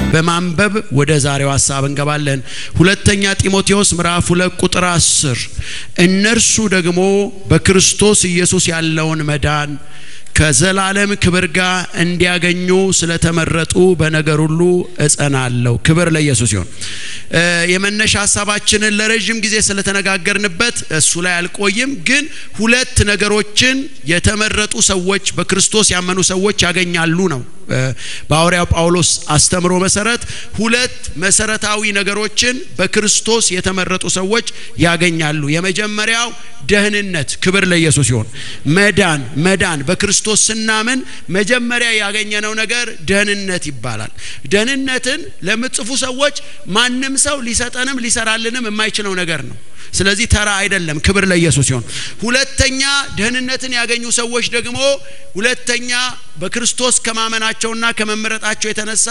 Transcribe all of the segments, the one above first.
በማንበብ ወደ ዛሬው ሀሳብ እንገባለን። ሁለተኛ ጢሞቴዎስ ምዕራፍ ሁለት ቁጥር አስር እነርሱ ደግሞ በክርስቶስ ኢየሱስ ያለውን መዳን ከዘላለም ክብር ጋር እንዲያገኙ ስለተመረጡ በነገር ሁሉ እጸናለሁ። ክብር ለኢየሱስ ይሁን። የመነሻ ሀሳባችንን ለረዥም ጊዜ ስለተነጋገርንበት እሱ ላይ አልቆይም፣ ግን ሁለት ነገሮችን የተመረጡ ሰዎች በክርስቶስ ያመኑ ሰዎች ያገኛሉ ነው። በሐዋርያው ጳውሎስ አስተምሮ መሰረት ሁለት መሰረታዊ ነገሮችን በክርስቶስ የተመረጡ ሰዎች ያገኛሉ። የመጀመሪያው ደህንነት፣ ክብር ለኢየሱስ ይሁን። መዳን መዳን በክርስቶስ ስናምን መጀመሪያ ያገኘነው ነገር ደህንነት ይባላል። ደህንነትን ለምትጽፉ ሰዎች ማንም ሰው ሊሰጠንም ሊሰራልንም የማይችለው ነገር ነው። ስለዚህ ተራ አይደለም። ክብር ለኢየሱስ ይሁን። ሁለተኛ ደህንነትን ያገኙ ሰዎች ደግሞ ሁለተኛ በክርስቶስ ከማመናቸውና ከመመረጣቸው የተነሳ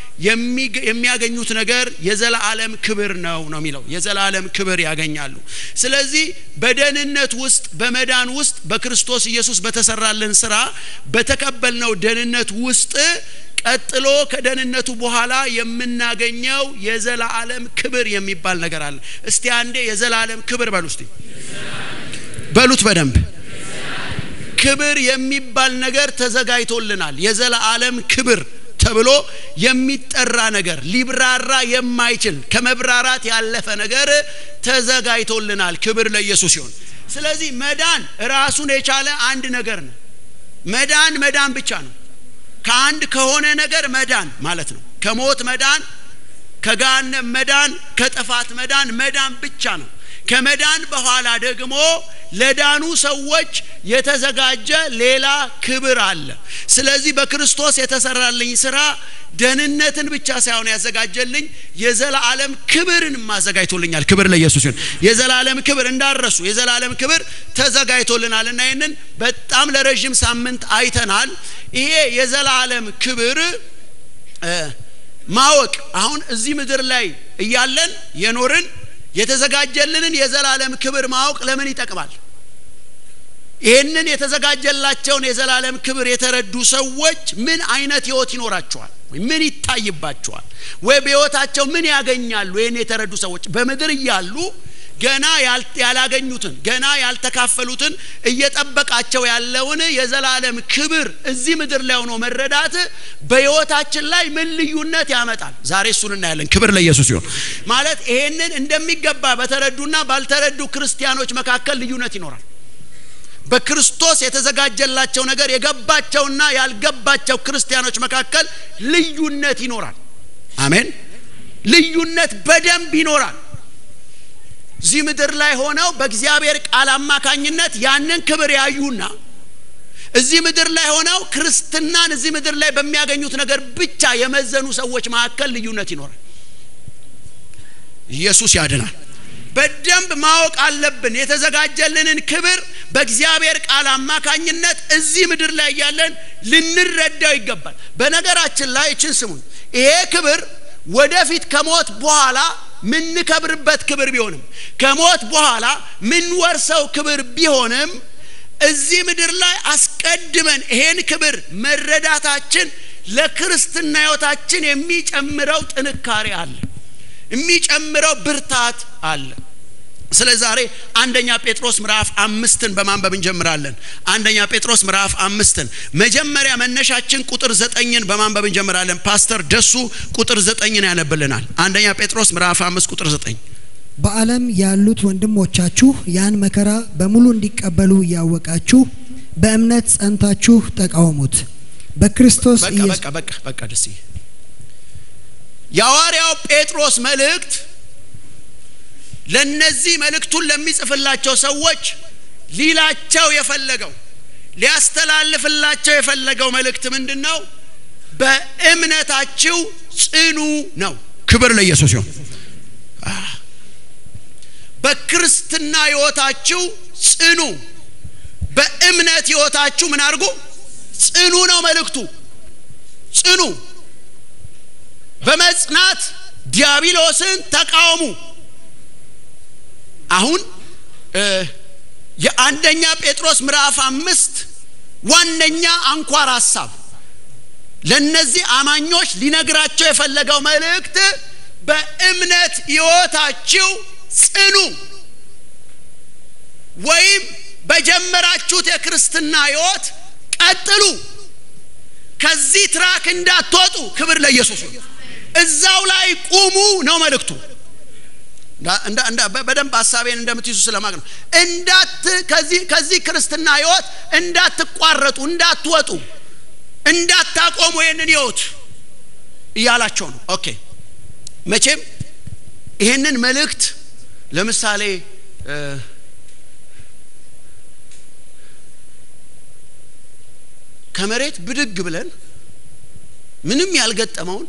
የሚያገኙት ነገር የዘላለም ክብር ነው ነው የሚለው የዘላለም ክብር ያገኛሉ። ስለዚህ በደህንነት ውስጥ በመዳን ውስጥ በክርስቶስ ኢየሱስ በተሰራልን ስራ በተቀበልነው ደህንነት ውስጥ ቀጥሎ ከደህንነቱ በኋላ የምናገኘው የዘላለም ክብር የሚባል ነገር አለ። እስቲ አንዴ የዘላለም ክብር በሉ እስቲ በሉት በደንብ ክብር የሚባል ነገር ተዘጋጅቶልናል። የዘላለም ክብር ተብሎ የሚጠራ ነገር ሊብራራ የማይችል ከመብራራት ያለፈ ነገር ተዘጋጅቶልናል። ክብር ለኢየሱስ ይሁን። ስለዚህ መዳን ራሱን የቻለ አንድ ነገር ነው። መዳን መዳን ብቻ ነው። ከአንድ ከሆነ ነገር መዳን ማለት ነው። ከሞት መዳን፣ ከገሃነም መዳን፣ ከጥፋት መዳን መዳን ብቻ ነው። ከመዳን በኋላ ደግሞ ለዳኑ ሰዎች የተዘጋጀ ሌላ ክብር አለ። ስለዚህ በክርስቶስ የተሰራልኝ ስራ ደህንነትን ብቻ ሳይሆን ያዘጋጀልኝ የዘላለም ክብርን አዘጋጅቶልኛል። ክብር ለኢየሱስ ይሁን። የዘላለም ክብር እንዳረሱ የዘላለም ክብር ተዘጋጅቶልናል እና ይህንን በጣም ለረዥም ሳምንት አይተናል። ይሄ የዘላለም ክብር ማወቅ አሁን እዚህ ምድር ላይ እያለን የኖርን የተዘጋጀልንን የዘላለም ክብር ማወቅ ለምን ይጠቅማል? ይህንን የተዘጋጀላቸውን የዘላለም ክብር የተረዱ ሰዎች ምን አይነት ህይወት ይኖራቸዋል? ምን ይታይባቸዋል? ወይ በህይወታቸው ምን ያገኛሉ? ይህን የተረዱ ሰዎች በምድር እያሉ ገና ያላገኙትን ገና ያልተካፈሉትን እየጠበቃቸው ያለውን የዘላለም ክብር እዚህ ምድር ላይ ሆኖ መረዳት በህይወታችን ላይ ምን ልዩነት ያመጣል? ዛሬ እሱን እናያለን። ክብር ለኢየሱስ ይሁን። ማለት ይሄንን እንደሚገባ በተረዱና ባልተረዱ ክርስቲያኖች መካከል ልዩነት ይኖራል። በክርስቶስ የተዘጋጀላቸው ነገር የገባቸውና ያልገባቸው ክርስቲያኖች መካከል ልዩነት ይኖራል። አሜን። ልዩነት በደንብ ይኖራል። እዚህ ምድር ላይ ሆነው በእግዚአብሔር ቃል አማካኝነት ያንን ክብር ያዩና እዚህ ምድር ላይ ሆነው ክርስትናን እዚህ ምድር ላይ በሚያገኙት ነገር ብቻ የመዘኑ ሰዎች መካከል ልዩነት ይኖራል። ኢየሱስ ያድናል። በደንብ ማወቅ አለብን። የተዘጋጀልንን ክብር በእግዚአብሔር ቃል አማካኝነት እዚህ ምድር ላይ ያለን ልንረዳው ይገባል። በነገራችን ላይ እችን ስሙን፣ ይሄ ክብር ወደፊት ከሞት በኋላ ምንከብርበት ክብር ቢሆንም ከሞት በኋላ ምንወርሰው ክብር ቢሆንም እዚህ ምድር ላይ አስቀድመን ይሄን ክብር መረዳታችን ለክርስትና ሕይወታችን የሚጨምረው ጥንካሬ አለ፣ የሚጨምረው ብርታት አለ። ስለ ዛሬ አንደኛ ጴጥሮስ ምዕራፍ አምስትን በማንበብ እንጀምራለን። አንደኛ ጴጥሮስ ምዕራፍ አምስትን መጀመሪያ መነሻችን ቁጥር ዘጠኝን በማንበብ እንጀምራለን። ፓስተር ደሱ ቁጥር ዘጠኝን ያነብልናል። አንደኛ ጴጥሮስ ምዕራፍ አምስት ቁጥር ዘጠኝ በዓለም ያሉት ወንድሞቻችሁ ያን መከራ በሙሉ እንዲቀበሉ እያወቃችሁ በእምነት ጸንታችሁ ተቃወሙት። በክርስቶስ በቃ ኢየሱስ በቃ በቃ በቃ ደስ የሐዋርያው ጴጥሮስ መልእክት ለነዚህ መልእክቱን ለሚጽፍላቸው ሰዎች ሊላቸው የፈለገው ሊያስተላልፍላቸው የፈለገው መልእክት ምንድን ነው? በእምነታችሁ ጽኑ ነው። ክብር ለኢየሱስ ይሁን። በክርስትና ሕይወታችሁ ጽኑ። በእምነት ሕይወታችሁ ምን አድርጉ? ጽኑ ነው መልእክቱ። ጽኑ። በመጽናት ዲያብሎስን ተቃወሙ። አሁን የአንደኛ ጴጥሮስ ምዕራፍ አምስት ዋነኛ አንኳር ሀሳብ ለነዚህ አማኞች ሊነግራቸው የፈለገው መልእክት በእምነት ሕይወታችሁ ጽኑ ወይም በጀመራችሁት የክርስትና ሕይወት ቀጥሉ ከዚህ ትራክ እንዳትወጡ ክብር ለኢየሱስ እዛው ላይ ቁሙ ነው መልእክቱ በደንብ ሀሳቤን እንደምትይዙ ስለማቅ ነው እንዳት ከዚህ ከዚህ ክርስትና ህይወት እንዳትቋረጡ እንዳትወጡ እንዳታቆሙ ይህንን ህይወት እያላቸው ነው ኦኬ መቼም ይህንን መልእክት ለምሳሌ ከመሬት ብድግ ብለን ምንም ያልገጠመውን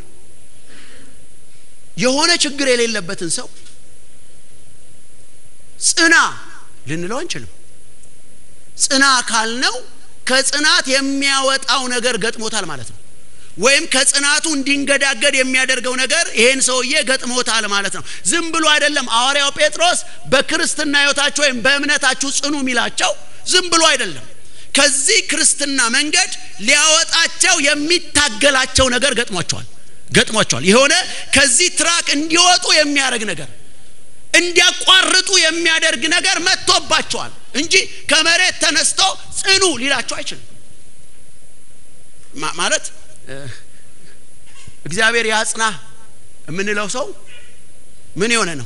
የሆነ ችግር የሌለበትን ሰው ጽና ልንለው አንችልም ጽና ካልነው ከጽናት የሚያወጣው ነገር ገጥሞታል ማለት ነው ወይም ከጽናቱ እንዲንገዳገድ የሚያደርገው ነገር ይሄን ሰውዬ ገጥሞታል ማለት ነው ዝም ብሎ አይደለም ሐዋርያው ጴጥሮስ በክርስትና ህይወታችሁ ወይም በእምነታችሁ ጽኑ የሚላቸው ዝም ብሎ አይደለም ከዚህ ክርስትና መንገድ ሊያወጣቸው የሚታገላቸው ነገር ገጥሟቸዋል ገጥሟቸዋል የሆነ ከዚህ ትራክ እንዲወጡ የሚያደርግ ነገር እንዲያቋርጡ የሚያደርግ ነገር መጥቶባቸዋል እንጂ ከመሬት ተነስቶ ጽኑ ሊላቸው አይችልም ማለት እግዚአብሔር ያጽና የምንለው ሰው ምን የሆነ ነው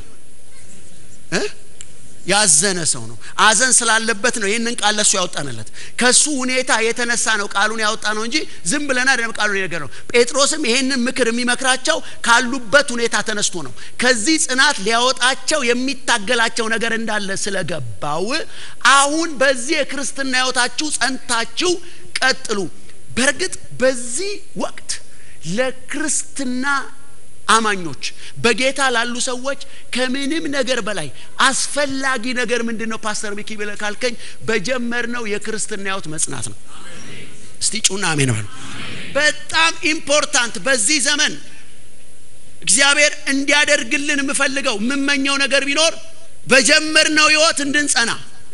ያዘነ ሰው ነው አዘን ስላለበት ነው ይህንን ቃል ለሱ ያወጣንለት ከሱ ሁኔታ የተነሳ ነው ቃሉን ያወጣ ነው እንጂ ዝም ብለና ደም ቃሉን የነገር ነው ጴጥሮስም ይህንን ምክር የሚመክራቸው ካሉበት ሁኔታ ተነስቶ ነው ከዚህ ጽናት ሊያወጣቸው የሚታገላቸው ነገር እንዳለ ስለገባው አሁን በዚህ የክርስትና ህይወታችሁ ጸንታችሁ ቀጥሉ በእርግጥ በዚህ ወቅት ለክርስትና አማኞች በጌታ ላሉ ሰዎች ከምንም ነገር በላይ አስፈላጊ ነገር ምንድን ነው ፓስተር ሚኪ ብለ ካልከኝ በጀመርነው የክርስትና ህይወት መጽናት ነው እስቲ ጩና አሜን በሉ በጣም ኢምፖርታንት በዚህ ዘመን እግዚአብሔር እንዲያደርግልን የምፈልገው የምመኘው ነገር ቢኖር በጀመርነው ህይወት እንድንጸና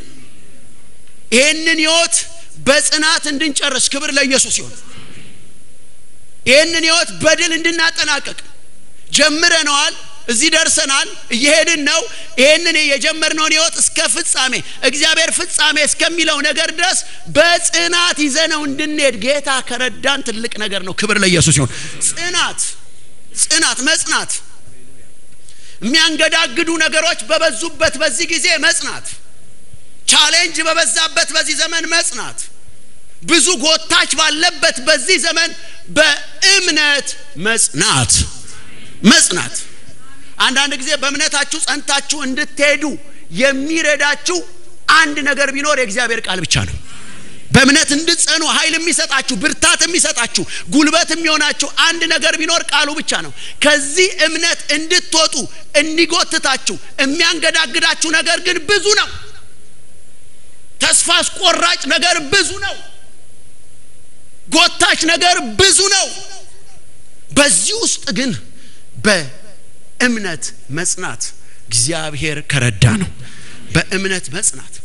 ይህንን ህይወት በጽናት እንድንጨርስ ክብር ለኢየሱስ ይሁን ይህንን ህይወት በድል እንድናጠናቀቅ ጀምረነዋል እዚህ ደርሰናል እየሄድን ነው ይህንን የጀመርነውን ህይወት እስከ ፍጻሜ እግዚአብሔር ፍጻሜ እስከሚለው ነገር ድረስ በጽናት ይዘነው እንድንሄድ ጌታ ከረዳን ትልቅ ነገር ነው ክብር ለኢየሱስ ይሁን ጽናት ጽናት መጽናት የሚያንገዳግዱ ነገሮች በበዙበት በዚህ ጊዜ መጽናት ቻሌንጅ በበዛበት በዚህ ዘመን መጽናት ብዙ ጎታች ባለበት በዚህ ዘመን በእምነት መጽናት መጽናት አንዳንድ ጊዜ በእምነታችሁ ጸንታችሁ እንድትሄዱ የሚረዳችሁ አንድ ነገር ቢኖር የእግዚአብሔር ቃል ብቻ ነው በእምነት እንድትጸኑ ኃይል የሚሰጣችሁ ብርታት የሚሰጣችሁ ጉልበት የሚሆናችሁ አንድ ነገር ቢኖር ቃሉ ብቻ ነው ከዚህ እምነት እንድትወጡ እንዲጎትታችሁ የሚያንገዳግዳችሁ ነገር ግን ብዙ ነው ተስፋ አስቆራጭ ነገር ብዙ ነው ጎታች ነገር ብዙ ነው በዚህ ውስጥ ግን በእምነት መጽናት እግዚአብሔር ከረዳ ነው በእምነት መጽናት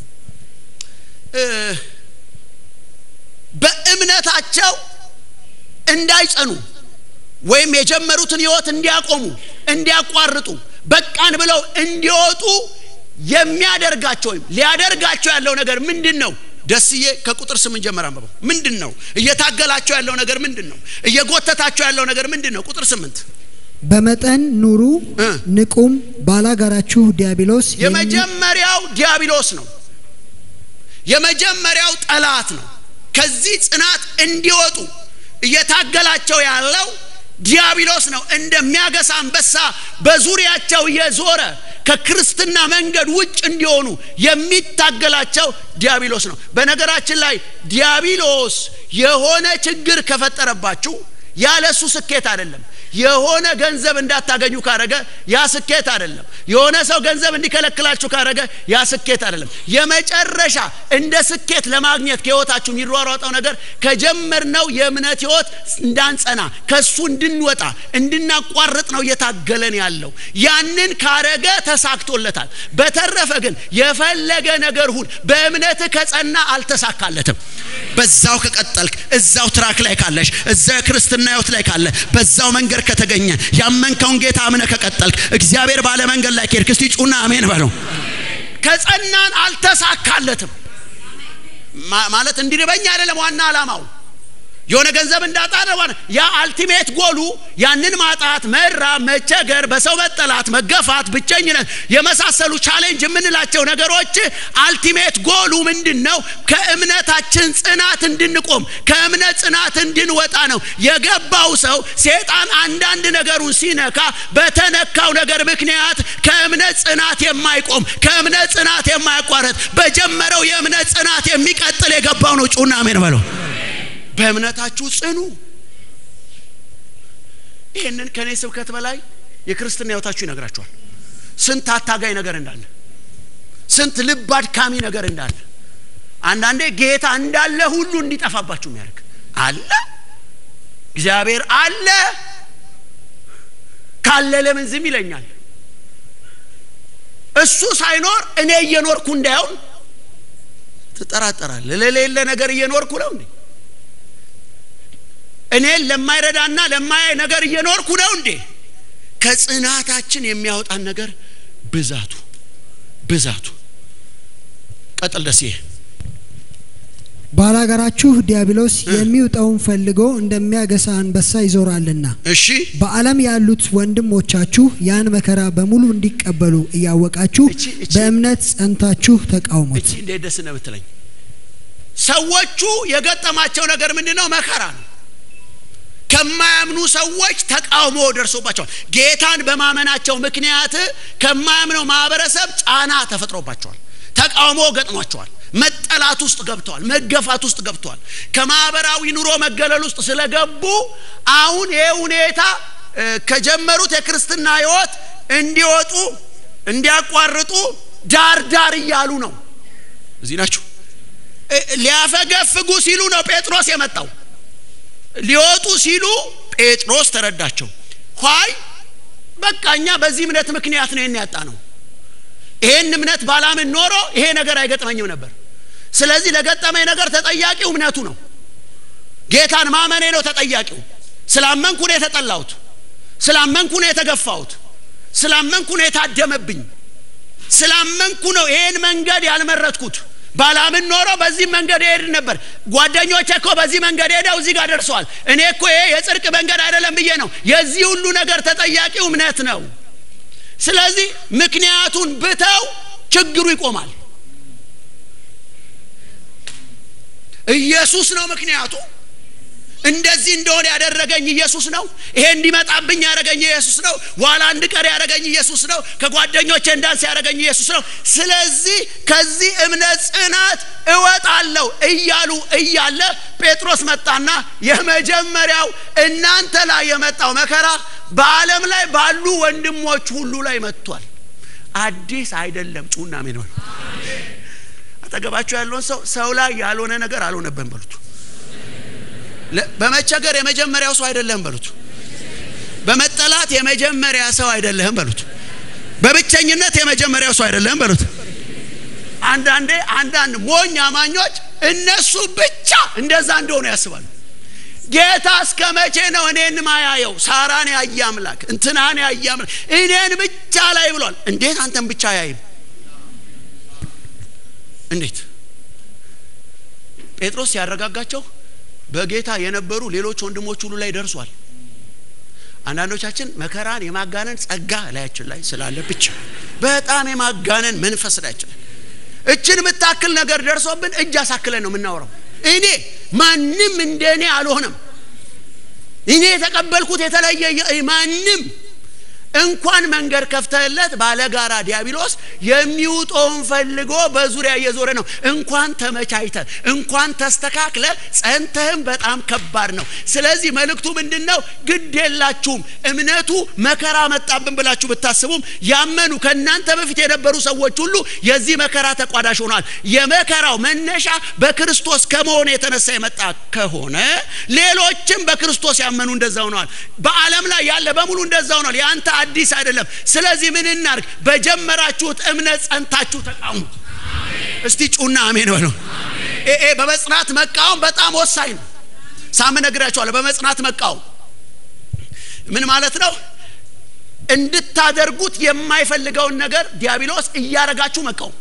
በእምነታቸው እንዳይጸኑ ወይም የጀመሩትን ህይወት እንዲያቆሙ እንዲያቋርጡ በቃን ብለው እንዲወጡ የሚያደርጋቸው ወይም ሊያደርጋቸው ያለው ነገር ምንድን ነው ደስዬ ከቁጥር ስምንት ጀመር አንበበው ምንድን ነው እየታገላቸው ያለው ነገር ምንድን ነው እየጎተታቸው ያለው ነገር ምንድን ነው ቁጥር ስምንት በመጠን ኑሩ ንቁም ባላጋራችሁ ዲያብሎስ የመጀመሪያው ዲያብሎስ ነው የመጀመሪያው ጠላት ነው ከዚህ ጽናት እንዲወጡ እየታገላቸው ያለው ዲያብሎስ ነው እንደሚያገሳ አንበሳ በዙሪያቸው እየዞረ ከክርስትና መንገድ ውጭ እንዲሆኑ የሚታገላቸው ዲያብሎስ ነው በነገራችን ላይ ዲያብሎስ የሆነ ችግር ከፈጠረባችሁ ያለ እሱ ስኬት አይደለም የሆነ ገንዘብ እንዳታገኙ ካረገ ያ ስኬት አይደለም። የሆነ ሰው ገንዘብ እንዲከለክላችሁ ካረገ ያ ስኬት አይደለም። የመጨረሻ እንደ ስኬት ለማግኘት ከህይወታችሁ የሚሯሯጠው ነገር ከጀመርነው የእምነት ህይወት እንዳንጸና ከሱ እንድንወጣ እንድናቋርጥ ነው እየታገለን ያለው። ያንን ካረገ ተሳክቶለታል። በተረፈ ግን የፈለገ ነገር ሁን በእምነት ከጸና አልተሳካለትም። በዛው ከቀጠልክ እዛው ትራክ ላይ ካለሽ እዛው የክርስትና ህይወት ላይ ካለ በዛው መንገድ ከተገኘ ያመንከውን ጌታ አምነ ከቀጠልክ እግዚአብሔር ባለ መንገድ ላይ ከሄድክ እስቲ ጩና አሜን በለው። ከጸናን አልተሳካለትም ማለት እንዲርበኝ አይደለም ዋና ዓላማው የሆነ ገንዘብ እንዳጣ ነው። ያ አልቲሜት ጎሉ ያንን ማጣት፣ መራብ፣ መቸገር፣ በሰው መጠላት፣ መገፋት፣ ብቸኝነት የመሳሰሉ ቻሌንጅ የምንላቸው ነገሮች አልቲሜት ጎሉ ምንድን ነው? ከእምነታችን ጽናት እንድንቆም ከእምነት ጽናት እንድንወጣ ነው። የገባው ሰው ሴጣን አንዳንድ ነገሩን ሲነካ በተነካው ነገር ምክንያት ከእምነት ጽናት የማይቆም ከእምነት ጽናት የማያቋረጥ በጀመረው የእምነት ጽናት የሚቀጥል የገባው ነው። ጩና አሜን በለው። በእምነታችሁ ጽኑ። ይህንን ከእኔ ስብከት በላይ የክርስትና ህይወታችሁ ይነግራችኋል። ስንት አታጋይ ነገር እንዳለ፣ ስንት ልብ አድካሚ ነገር እንዳለ፣ አንዳንዴ ጌታ እንዳለ ሁሉ እንዲጠፋባችሁ የሚያደርግ አለ። እግዚአብሔር አለ ካለ ለምን ዝም ይለኛል? እሱ ሳይኖር እኔ እየኖርኩ እንዳይሆን ትጠራጠራለህ። ለሌለ ነገር እየኖርኩ ነው እንዴ? እኔን ለማይረዳና ለማያይ ነገር እየኖርኩ ነው እንዴ? ከጽናታችን የሚያወጣን ነገር ብዛቱ ብዛቱ። ቀጥል ደስ ይሄ ባላጋራችሁ ዲያብሎስ የሚውጠውን ፈልጎ እንደሚያገሳ አንበሳ ይዞራልና። እሺ በዓለም ያሉት ወንድሞቻችሁ ያን መከራ በሙሉ እንዲቀበሉ እያወቃችሁ እቺ- እቺ- በእምነት ጸንታችሁ ተቃውሙት። እቺ እንዴት ደስ ነው ብትለኝ፣ ሰዎቹ የገጠማቸው ነገር ምንድን ነው? መከራ ነው። ከማያምኑ ሰዎች ተቃውሞ ደርሶባቸዋል። ጌታን በማመናቸው ምክንያት ከማያምነው ማህበረሰብ ጫና ተፈጥሮባቸዋል። ተቃውሞ ገጥሟቸዋል። መጠላት ውስጥ ገብተዋል። መገፋት ውስጥ ገብተዋል። ከማህበራዊ ኑሮ መገለል ውስጥ ስለገቡ አሁን ይሄ ሁኔታ እ፣ ከጀመሩት የክርስትና ህይወት እንዲወጡ እንዲያቋርጡ ዳር ዳር እያሉ ነው። እዚህ ናችሁ። እ፣ ሊያፈገፍጉ ሲሉ ነው ጴጥሮስ የመጣው። ሊወጡ ሲሉ ጴጥሮስ ተረዳቸው። ኋይ በቃ እኛ በዚህ እምነት ምክንያት ነው ይህን ያጣ ነው። ይሄን እምነት ባላምን ኖሮ ይሄ ነገር አይገጥመኝም ነበር። ስለዚህ ለገጠመኝ ነገር ተጠያቂው እምነቱ ነው። ጌታን ማመኔ ነው ተጠያቂው። ስላመንኩ ነው የተጠላሁት። ስላመንኩ ነው የተገፋሁት። ስላመንኩ ነው የታደመብኝ። ስላመንኩ ነው ይሄን መንገድ ያልመረጥኩት። ባላምን ኖሮ በዚህ መንገድ ይሄድ ነበር። ጓደኞቼ እኮ በዚህ መንገድ ሄደው እዚህ ጋር ደርሰዋል። እኔ እኮ ይሄ የጽድቅ መንገድ አይደለም ብዬ ነው። የዚህ ሁሉ ነገር ተጠያቂው እምነት ነው። ስለዚህ ምክንያቱን ብተው ችግሩ ይቆማል። ኢየሱስ ነው ምክንያቱ። እንደዚህ እንደሆነ ያደረገኝ ኢየሱስ ነው። ይሄ እንዲመጣብኝ ያደረገኝ ኢየሱስ ነው። ዋላ እንድቀር ያደረገኝ ኢየሱስ ነው። ከጓደኞቼ እንዳንስ ያደረገኝ ኢየሱስ ነው። ስለዚህ ከዚህ እምነት ጽናት እወጣለሁ እያሉ እያለ ጴጥሮስ መጣና የመጀመሪያው እናንተ ላይ የመጣው መከራ በዓለም ላይ ባሉ ወንድሞች ሁሉ ላይ መጥቷል። አዲስ አይደለም። ጩና ሜን በሉ። አጠገባቸው ያለውን ሰው ሰው ላይ ያልሆነ ነገር አልሆነብን በሉት። ለ- በመቸገር የመጀመሪያው ሰው አይደለህም በሉት። በመጠላት የመጀመሪያ ሰው አይደለህም በሉት። በብቸኝነት የመጀመሪያው ሰው አይደለህም በሉት። አንዳንዴ አንዳንድ ሞኝ አማኞች እነሱ ብቻ እንደዛ እንደሆነ ያስባሉ። ጌታ እስከ መቼ ነው እኔን ማያየው? ሳራን ያየ አምላክ እንትናን ያየ አምላክ እኔን ብቻ ላይ ብሏል። እንዴት አንተን ብቻ ያይም? እንዴት ጴጥሮስ ሲያረጋጋቸው በጌታ የነበሩ ሌሎች ወንድሞች ሁሉ ላይ ደርሷል። አንዳንዶቻችን መከራን የማጋነን ጸጋ ላያችን ላይ ስላለ ብቻ በጣም የማጋነን መንፈስ ላያችን ላይ እችን የምታክል ነገር ደርሶብን እጅ አሳክለን ነው የምናወራው። እኔ ማንም እንደ እኔ አልሆነም። እኔ የተቀበልኩት የተለየ የ- ማንም እንኳን መንገድ ከፍተህለት ባለጋራ ዲያብሎስ የሚውጠውን ፈልጎ በዙሪያ እየዞረ ነው። እንኳን ተመቻችተ እንኳን ተስተካክለ ጸንተህም በጣም ከባድ ነው። ስለዚህ መልእክቱ ምንድን ነው? ግድ የላችሁም እምነቱ መከራ መጣብን ብላችሁ ብታስቡም ያመኑ ከእናንተ በፊት የነበሩ ሰዎች ሁሉ የዚህ መከራ ተቋዳሽ ሆኗል። የመከራው መነሻ በክርስቶስ ከመሆኑ የተነሳ የመጣ ከሆነ ሌሎችም በክርስቶስ ያመኑ እንደዛ ሆነዋል። በዓለም ላይ ያለ በሙሉ እንደዛ ሆኗል። የአንተ አዲስ አይደለም። ስለዚህ ምን እናርግ? በጀመራችሁት እምነት ጸንታችሁ ተቃውሙት። እስቲ ጩና አሜን በለው። ይሄ በመጽናት መቃወም በጣም ወሳኝ ነው። ሳምን ነግራችኋለሁ። በመጽናት መቃወም ምን ማለት ነው? እንድታደርጉት የማይፈልገውን ነገር ዲያብሎስ እያረጋችሁ መቃወም።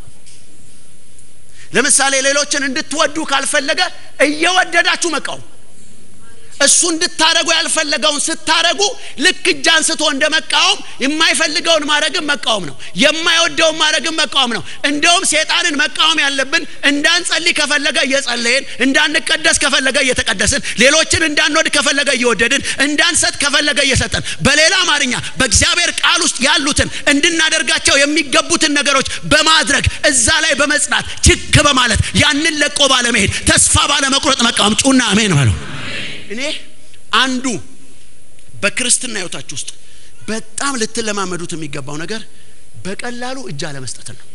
ለምሳሌ ሌሎችን እንድትወዱ ካልፈለገ እየወደዳችሁ መቃወም። እሱ እንድታረጉ ያልፈለገውን ስታረጉ ልክ እጅ አንስቶ እንደ መቃወም የማይፈልገውን ማድረግን መቃወም ነው። የማይወደውን ማድረግን መቃወም ነው። እንደውም ሴጣንን መቃወም ያለብን እንዳንጸልይ ከፈለገ እየጸለይን፣ እንዳንቀደስ ከፈለገ እየተቀደስን፣ ሌሎችን እንዳንወድ ከፈለገ እየወደድን፣ እንዳንሰጥ ከፈለገ እየሰጠን፣ በሌላ አማርኛ በእግዚአብሔር ቃል ውስጥ ያሉትን እንድናደርጋቸው የሚገቡትን ነገሮች በማድረግ እዛ ላይ በመጽናት ችክ በማለት ያንን ለቆ ባለመሄድ ተስፋ ባለመቁረጥ መቃወም። ጩና አሜን በለው። እኔ አንዱ በክርስትና ህይወታችሁ ውስጥ በጣም ልትለማመዱት የሚገባው ነገር በቀላሉ እጅ አለመስጠትን ነው።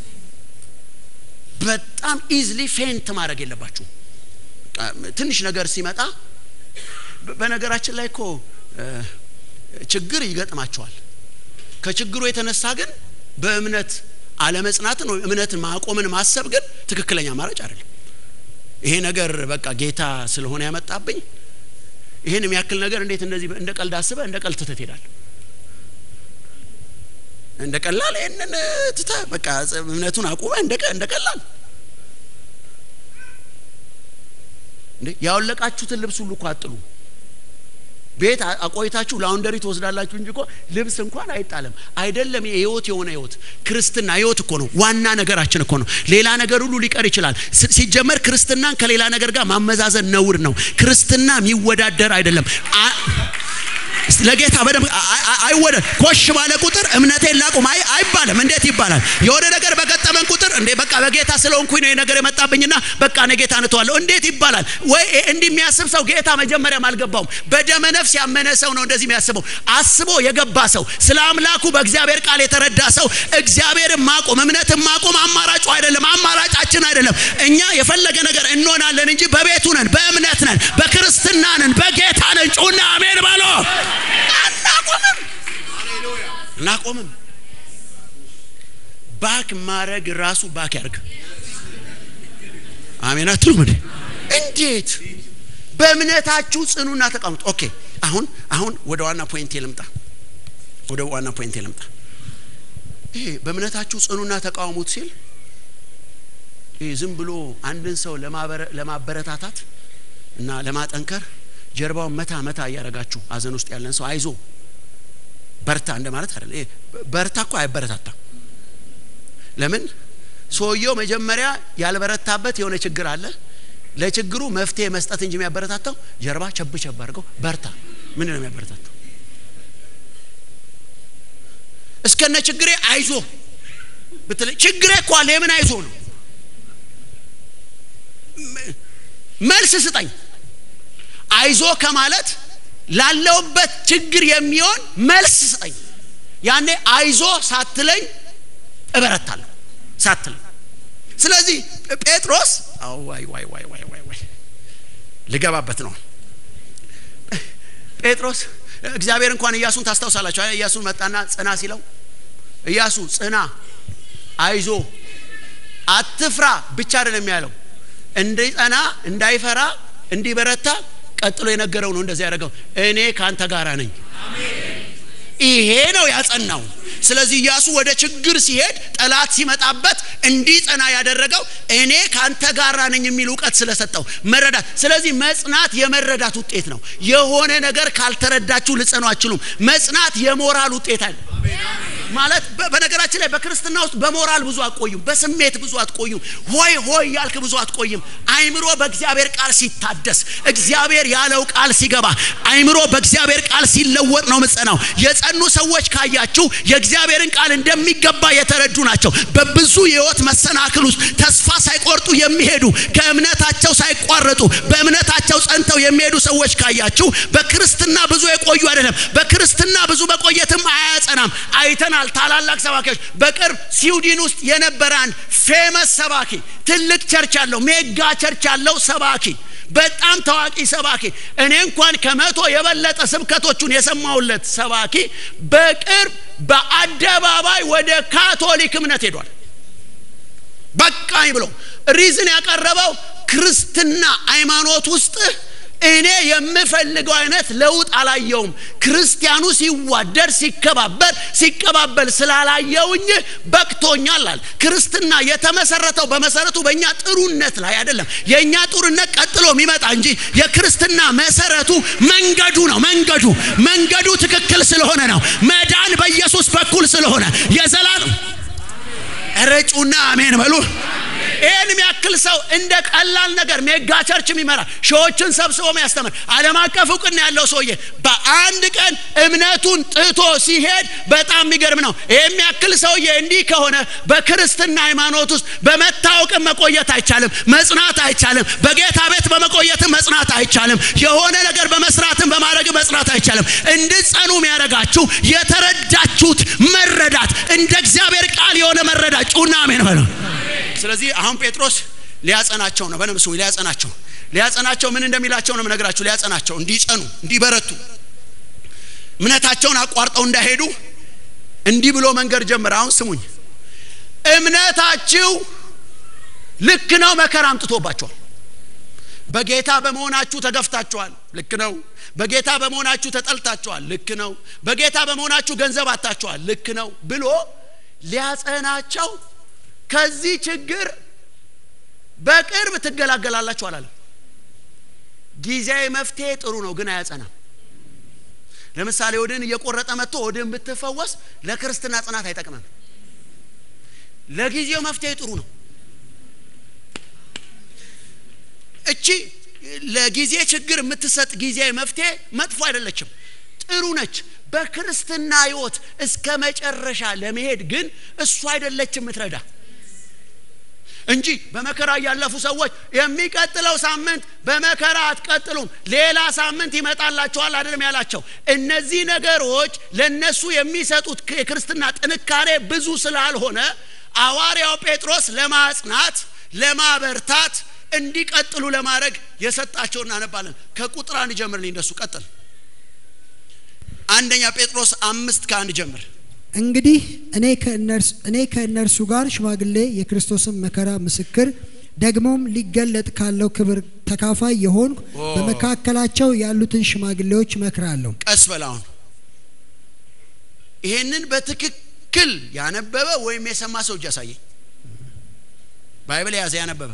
በጣም ኢዝሊ ፌንት ማድረግ የለባችሁ። ትንሽ ነገር ሲመጣ በነገራችን ላይ እኮ ችግር ይገጥማቸዋል። ከችግሩ የተነሳ ግን በእምነት አለመጽናትን ወይ እምነትን ማቆምን ማሰብ ግን ትክክለኛ አማራጭ አይደለም። ይሄ ነገር በቃ ጌታ ስለሆነ ያመጣብኝ ይህን የሚያክል ነገር እንዴት እንደዚህ እንደ ቀልድ አስበህ እንደ ቀልድ ትተህ ትሄዳለህ። እንደ ቀላል ይህንን ትተህ በቃ እምነቱን አቁመህ እንደ ቀላል እንዴ ያወለቃችሁትን ልብስ ሁሉ እኮ አጥሉ። ቤት አቆይታችሁ ላውንደሪ ትወስዳላችሁ እንጂ እኮ ልብስ እንኳን አይጣለም። አይደለም የህይወት የሆነ ህይወት ክርስትና ህይወት እኮ ነው። ዋና ነገራችን እኮ ነው። ሌላ ነገር ሁሉ ሊቀር ይችላል። ሲጀመር ክርስትናን ከሌላ ነገር ጋር ማመዛዘን ነውር ነው። ክርስትና የሚወዳደር አይደለም። ለጌታ በደንብ አይወደድ። ኮሽ ባለ ቁጥር እምነቴን ላቁም አይባልም። እንዴት ይባላል? የሆነ ነገር በገጠመን ቁጥር እንዴ በቃ በጌታ ስለሆንኩኝ ነው ነገር የመጣብኝና በቃ እኔ ጌታ እንተዋለሁ እንዴት ይባላል? ወይ እንዲህ የሚያስብ ሰው ጌታ መጀመሪያም አልገባውም። በደመ ነፍስ ያመነ ሰው ነው እንደዚህ የሚያስበው። አስቦ የገባ ሰው ስለ አምላኩ በእግዚአብሔር ቃል የተረዳ ሰው እግዚአብሔርን ማቆም እምነትን ማቆም አማራጩ አይደለም፣ አማራጫችን አይደለም። እኛ የፈለገ ነገር እንሆናለን እንጂ በቤቱ ነን፣ በእምነት ነን፣ በክርስትና ነን፣ በጌታ ነን። ጩና አሜን ባሎ አናቆምም እናቆምም። ባክ ማድረግ ራሱ ባክ ያርግ። አሜን አትሉም እንዴ? እንዴት በእምነታችሁ ጽኑና ተቀምጡ። ኦኬ አሁን አሁን ወደ ዋና ፖይንቴ ልምጣ። ወደ ዋና ፖይንቴ ልምጣ። ይሄ በእምነታችሁ ጽኑና ተቃውሙት ሲል ይሄ ዝም ብሎ አንድን ሰው ለማበረታታት እና ለማጠንከር ጀርባውን መታ መታ እያደረጋችሁ ሀዘን ውስጥ ያለን ሰው አይዞ በርታ እንደማለት አይደለም። በርታ እኮ አይበረታታም። ለምን ሰውየው መጀመሪያ ያልበረታበት የሆነ ችግር አለ። ለችግሩ መፍትሄ መስጠት እንጂ የሚያበረታታው ጀርባ ቸብ ቸብ አድርገው በርታ ምን ነው የሚያበረታታው? እስከነ ችግሬ አይዞ ብትለኝ ችግሬ እኮ አለ የምን አይዞ ነው? መልስ ስጠኝ። አይዞ ከማለት ላለውበት ችግር የሚሆን መልስ ስጠኝ። ያኔ አይዞ ሳትለኝ እበረታለሁ ሳትለኝ። ስለዚህ ጴጥሮስ ዋይ ዋይ ዋይ ዋይ ዋይ ዋይ ልገባበት ነው። ጴጥሮስ እግዚአብሔር እንኳን ኢያሱን ታስታውሳላችሁ። ኢያሱን መጣና ጽና ሲለው ኢያሱ ጽና፣ አይዞ፣ አትፍራ ብቻ አይደለም ያለው እንዲጸና እንዳይፈራ እንዲበረታ ቀጥሎ የነገረው ነው። እንደዚህ ያደረገው እኔ ካንተ ጋር ነኝ። ይሄ ነው ያጸናው። ስለዚህ ኢያሱ ወደ ችግር ሲሄድ ጠላት ሲመጣበት እንዲጸና ያደረገው እኔ ካንተ ጋር ነኝ የሚል እውቀት ስለሰጠው መረዳት። ስለዚህ መጽናት የመረዳት ውጤት ነው። የሆነ ነገር ካልተረዳችሁ ልጸኑ አችሉም። መጽናት የሞራል ውጤት አለ። ማለት በ- በነገራችን ላይ በክርስትና ውስጥ በሞራል ብዙ አትቆዩም፣ በስሜት ብዙ አትቆዩም፣ ሆይ ሆይ ያልክ ብዙ አትቆይም። አይምሮ በእግዚአብሔር ቃል ሲታደስ፣ እግዚአብሔር ያለው ቃል ሲገባ፣ አይምሮ በእግዚአብሔር ቃል ሲለወጥ ነው ምጸናው። የጸኑ ሰዎች ካያችሁ የእግዚአብሔርን ቃል እንደሚገባ የተረዱ ናቸው። በብዙ የህይወት መሰናክል ውስጥ ተስፋ ሳይቆርጡ የሚሄዱ ከእምነታቸው ሳይቋረጡ በእምነታቸው ጸንተው የሚሄዱ ሰዎች ካያችሁ በክርስትና ብዙ የቆዩ አይደለም። በክርስትና ብዙ መቆየትም አያጸናም። አይተናል። ታላላቅ ሰባኪዎች በቅርብ ስዊድን ውስጥ የነበረ አንድ ፌመስ ሰባኪ ትልቅ ቸርች ያለው ሜጋ ቸርች ያለው ሰባኪ በጣም ታዋቂ ሰባኪ እኔ እንኳን ከመቶ የበለጠ ስብከቶቹን የሰማሁለት ሰባኪ በቅርብ በአደባባይ ወደ ካቶሊክ እምነት ሄዷል። በቃኝ ብሎ ሪዝን ያቀረበው ክርስትና ሃይማኖት ውስጥ እኔ የምፈልገው አይነት ለውጥ አላየውም። ክርስቲያኑ ሲዋደድ ሲከባበር ሲቀባበል ስላላየውኝ በቅቶኛል አለ። ክርስትና የተመሰረተው በመሰረቱ በእኛ ጥሩነት ላይ አይደለም። የእኛ ጥሩነት ቀጥሎ የሚመጣ እንጂ የክርስትና መሰረቱ መንገዱ ነው። መንገዱ መንገዱ ትክክል ስለሆነ ነው። መዳን በኢየሱስ በኩል ስለሆነ የዘላለም ረጩና አሜን በሉ። ይህን የሚያክል ሰው እንደ ቀላል ነገር ሜጋ ቸርች የሚመራ ሺዎችን ሰብስቦ የሚያስተምር ዓለም አቀፍ እውቅና ያለው ሰውዬ በአንድ ቀን እምነቱን ጥቶ ሲሄድ በጣም የሚገርም ነው። ይህ የሚያክል ሰውዬ እንዲህ ከሆነ በክርስትና ሃይማኖት ውስጥ በመታወቅም መቆየት አይቻልም፣ መጽናት አይቻልም። በጌታ ቤት በመቆየትም መጽናት አይቻልም። የሆነ ነገር በመስራትም በማድረግ መጽናት አይቻልም። እንድጸኑ የሚያደርጋችሁ የተረዳችሁት መረዳት እንደ እግዚአብሔር ቃል የሆነ መረዳት ጩና አሜን በለው። ስለዚህ አሁን ጴጥሮስ ሊያጸናቸው ነው። በደምብ ስሙ። ሊያጸናቸው ሊያጸናቸው ምን እንደሚላቸው ነው የምነግራችሁ። ሊያጸናቸው እንዲጸኑ፣ እንዲበረቱ፣ እምነታቸውን አቋርጠው እንዳይሄዱ እንዲህ ብሎ መንገድ ጀመረ። አሁን ስሙኝ። እምነታችሁ ልክ ነው፣ መከራ አምጥቶባቸዋል። በጌታ በመሆናችሁ ተገፍታችኋል። ልክ ነው። በጌታ በመሆናችሁ ተጠልታችኋል። ልክ ነው። በጌታ በመሆናችሁ ገንዘብ አታችኋል። ልክ ነው ብሎ ሊያጸናቸው ከዚህ ችግር በቅርብ ትገላገላላችሁ አላለም። ጊዜያዊ መፍትሄ ጥሩ ነው፣ ግን አያጸናም። ለምሳሌ ወድን እየቆረጠ መጥቶ ወድን ብትፈወስ ለክርስትና ጽናት አይጠቅምም። ለጊዜው መፍትሄ ጥሩ ነው። እቺ ለጊዜ ችግር የምትሰጥ ጊዜያዊ መፍትሄ መጥፎ አይደለችም፣ ጥሩ ነች። በክርስትና ሕይወት እስከ መጨረሻ ለመሄድ ግን እሱ አይደለችም የምትረዳ እንጂ በመከራ ያለፉ ሰዎች የሚቀጥለው ሳምንት በመከራ አትቀጥሉም፣ ሌላ ሳምንት ይመጣላችኋል አይደለም ያላቸው። እነዚህ ነገሮች ለነሱ የሚሰጡት የክርስትና ጥንካሬ ብዙ ስላልሆነ ሐዋርያው ጴጥሮስ ለማጽናት ለማበርታት እንዲቀጥሉ ለማድረግ የሰጣቸው እናነባለን። ከቁጥር አንድ ጀምርልኝ። እንደሱ ቀጥል። አንደኛ ጴጥሮስ አምስት ከአንድ ጀምር። እንግዲህ እኔ ከእነርሱ እኔ ከእነርሱ ጋር ሽማግሌ የክርስቶስን መከራ ምስክር ደግሞም ሊገለጥ ካለው ክብር ተካፋይ የሆንኩ በመካከላቸው ያሉትን ሽማግሌዎች እመክራለሁ። ቀስ በላውን ይሄንን በትክክል ያነበበ ወይም የሰማ ሰው እጅ ያሳየኝ። ባይብል የያዘ ያነበበ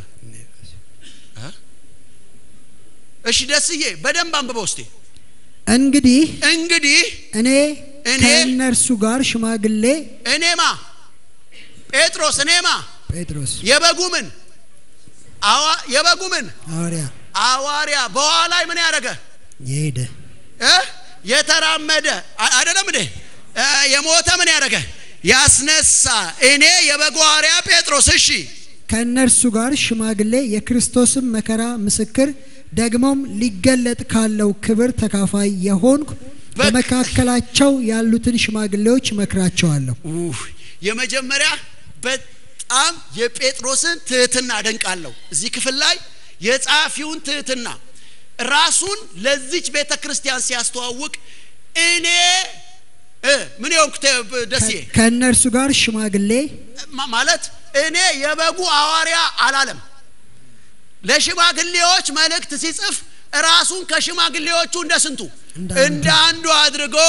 እሺ፣ ደስዬ በደንብ አንብበው እስቲ። እንግዲህ እንግዲህ እኔ እኔ ከእነርሱ ጋር ሽማግሌ እኔማ ጴጥሮስ እኔማ ጴጥሮስ የበጉ ምን አዋ የበጉ ምን ሐዋርያ አዋርያ በኋላይ ምን ያደረገ የሄደ እ የተራመደ አ- አይደለም እንዴ እ የሞተ ምን ያደረገ ያስነሳ እኔ የበጉ ሐዋርያ ጴጥሮስ እሺ ከእነርሱ ጋር ሽማግሌ የክርስቶስን መከራ ምስክር ደግሞም ሊገለጥ ካለው ክብር ተካፋይ የሆንኩ በ- በመካከላቸው ያሉትን ሽማግሌዎች እመክራቸዋለሁ። ኡህ፣ የመጀመሪያ በጣም የጴጥሮስን ትህትና አደንቃለሁ። እዚህ ክፍል ላይ የጸሐፊውን ትህትና ራሱን ለዚች ቤተ ክርስቲያን ሲያስተዋውቅ እኔ እ ምን የሆንኩ ተ- ደስዬ ከእነርሱ ጋር ሽማግሌ ማ- ማለት እኔ የበጉ ሐዋርያ አላለም። ለሽማግሌዎች መልእክት ሲጽፍ ራሱን ከሽማግሌዎቹ እንደ ስንቱ እንደ አንዱ እንደ አንዱ አድርጎ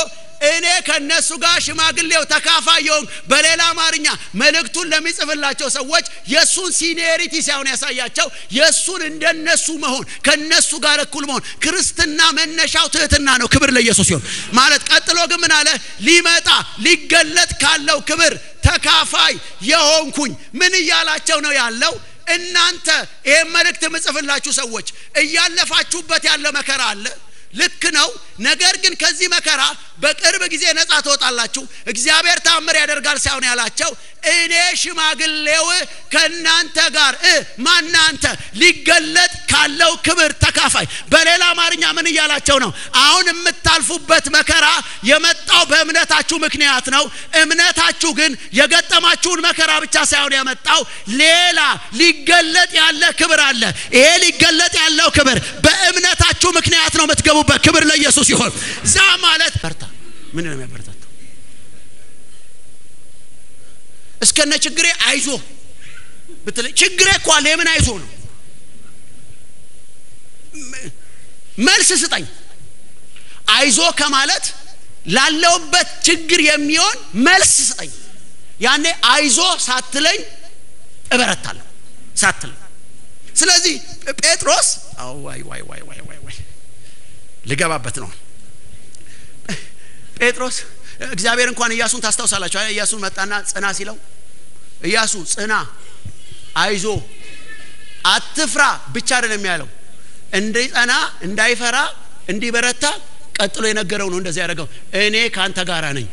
እኔ ከነሱ ጋር ሽማግሌው ተካፋይ የሆንኩ በሌላ አማርኛ መልእክቱን ለሚጽፍላቸው ሰዎች የእሱን ሲኒየሪቲ ሳይሆን ያሳያቸው የእሱን እንደነሱ መሆን ከነሱ ጋር እኩል መሆን ክርስትና መነሻው ትህትና ነው ክብር ለኢየሱስ ሲሆን ማለት ቀጥሎ ግን ምን አለ ሊመጣ ሊገለጥ ካለው ክብር ተካፋይ የሆንኩኝ ምን እያላቸው ነው ያለው እናንተ ይህን መልእክት የምጽፍላችሁ ሰዎች እያለፋችሁበት ያለ መከራ አለ ልክ ነው ነገር ግን ከዚህ መከራ በቅርብ ጊዜ ነጻ ትወጣላችሁ እግዚአብሔር ታምር ያደርጋል ሳይሆን ያላቸው እኔ ሽማግሌው ከእናንተ ጋር እ ማናንተ ሊገለጥ ካለው ክብር ተካፋይ በሌላ አማርኛ ምን እያላቸው ነው አሁን የምታልፉበት መከራ የመጣው በእምነታችሁ ምክንያት ነው እምነታችሁ ግን የገጠማችሁን መከራ ብቻ ሳይሆን ያመጣው ሌላ ሊገለጥ ያለ ክብር አለ ይሄ ሊገለጥ ያለው ክብር በእምነታችሁ ምክንያት ነው የምትገቡበት ክብር ለኢየሱስ ይሆን ዛ ማለት በርታ ምን ነው የሚያበረታታው እስከነ ችግሬ አይዞ ብትለኝ ችግሬ እኮ አለ የምን አይዞ ነው መልስ ስጠኝ አይዞ ከማለት ላለውበት ችግር የሚሆን መልስ ስጠኝ ያኔ አይዞ ሳትለኝ እበረታለሁ ሳትለኝ ስለዚህ ጴጥሮስ ዋይ ዋይ ዋይ ዋይ ዋይ ዋይ ልገባበት ነው ጴጥሮስ እግዚአብሔር እንኳን እያሱን ታስታውሳላችሁ እያሱን መጣና ጽና ሲለው እያሱ ጽና አይዞ አትፍራ ብቻ አይደለም ያለው እንዲጸና እንዳይፈራ እንዲበረታ ቀጥሎ የነገረው ነው እንደዚህ ያደረገው እኔ ካንተ ጋር ነኝ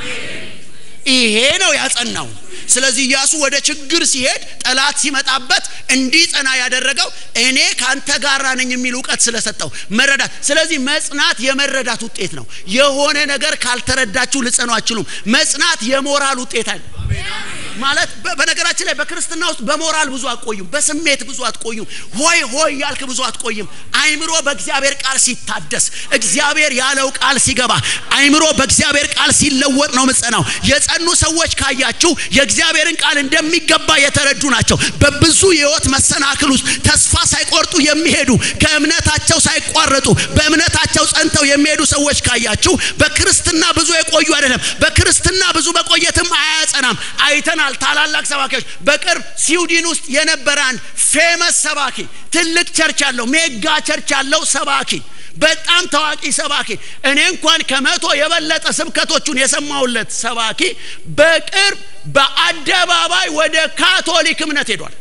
ይሄ ነው ያጸናው ስለዚህ ኢያሱ ወደ ችግር ሲሄድ ጠላት ሲመጣበት እንዲጸና ያደረገው እኔ ካንተ ጋራ ነኝ የሚል እውቀት ስለሰጠው መረዳት ስለዚህ መጽናት የመረዳት ውጤት ነው የሆነ ነገር ካልተረዳችሁ ልጸኑ አችሉም መጽናት የሞራል ውጤት አለ ማለት በነገራችን ላይ በክርስትና ውስጥ በሞራል ብዙ አትቆዩም በስሜት ብዙ አትቆዩም ሆይ ሆይ ያልክ ብዙ አትቆይም አይምሮ በእግዚአብሔር ቃል ሲታደስ እግዚአብሔር ያለው ቃል ሲገባ አይምሮ በእግዚአብሔር ቃል ሲለወጥ ነው ምጸናው የጸኑ ሰዎች ካያችሁ የእግዚአብሔርን ቃል እንደሚገባ የተረዱ ናቸው በብዙ የህይወት መሰናክል ውስጥ ተስፋ ሳይቆርጡ የሚሄዱ ከእምነታቸው ሳይቋረጡ በእምነታቸው ጸንተው የሚሄዱ ሰዎች ካያችሁ በክርስትና ብዙ የቆዩ አይደለም በክርስትና ብዙ መቆየትም አያጸናም አይተናል ታላላቅ ሰባኪዎች በቅርብ ስዊድን ውስጥ የነበረ አንድ ፌመስ ሰባኪ ትልቅ ቸርች ያለው ሜጋ ቸርች ያለው ሰባኪ በጣም ታዋቂ ሰባኪ እኔ እንኳን ከመቶ የበለጠ ስብከቶቹን የሰማውለት ሰባኪ በቅርብ በአደባባይ ወደ ካቶሊክ እምነት ሄዷል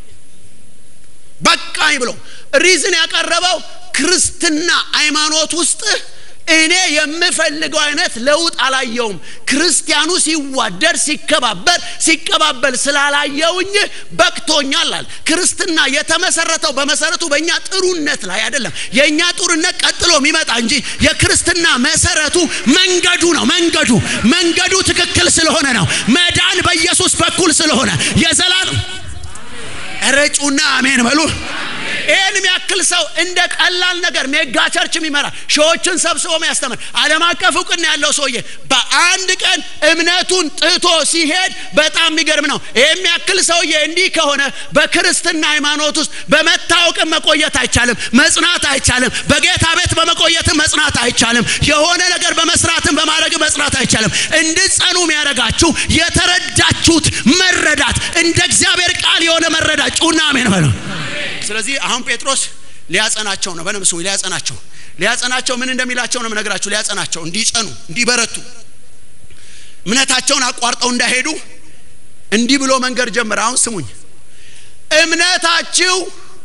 በቃኝ ብሎ ሪዝን ያቀረበው ክርስትና ሃይማኖት ውስጥ እኔ የምፈልገው አይነት ለውጥ አላየውም ክርስቲያኑ ሲዋደድ ሲከባበር ሲቀባበል ስላላየውኝ በቅቶኛል አለ ክርስትና የተመሰረተው በመሰረቱ በእኛ ጥሩነት ላይ አይደለም የእኛ ጥሩነት ቀጥሎ የሚመጣ እንጂ የክርስትና መሰረቱ መንገዱ ነው መንገዱ መንገዱ ትክክል ስለሆነ ነው መዳን በኢየሱስ በኩል ስለሆነ የዘላለም ረጩና አሜን በሉ ይህን የሚያክል ሰው እንደ ቀላል ነገር ሜጋ ቸርች የሚመራ ሺዎችን ሰብስቦ የሚያስተምር ዓለም አቀፍ እውቅና ያለው ሰውዬ በአንድ ቀን እምነቱን ጥቶ ሲሄድ በጣም የሚገርም ነው ይህ የሚያክል ሰውዬ እንዲህ ከሆነ በክርስትና ሃይማኖት ውስጥ በመታወቅም መቆየት አይቻልም መጽናት አይቻልም በጌታ ቤት በመቆየትም መጽናት አይቻልም የሆነ ነገር በመስራትም በማድረግ መጽናት አይቻልም እንድጸኑ የሚያደርጋችሁ የተረዳችሁት መረዳት እንደ እግዚአብሔር ቃል የሆነ መረዳት ጩና አሜን በለው ስለዚህ አሁን ጴጥሮስ ሊያጸናቸው ነው በደም ስሙ ሊያጸናቸው ሊያጸናቸው ምን እንደሚላቸው ነው ነገራችሁ ሊያጸናቸው እንዲጸኑ እንዲበረቱ እምነታቸውን አቋርጠው እንዳይሄዱ እንዲህ ብሎ መንገድ ጀመረ አሁን ስሙኝ እምነታችሁ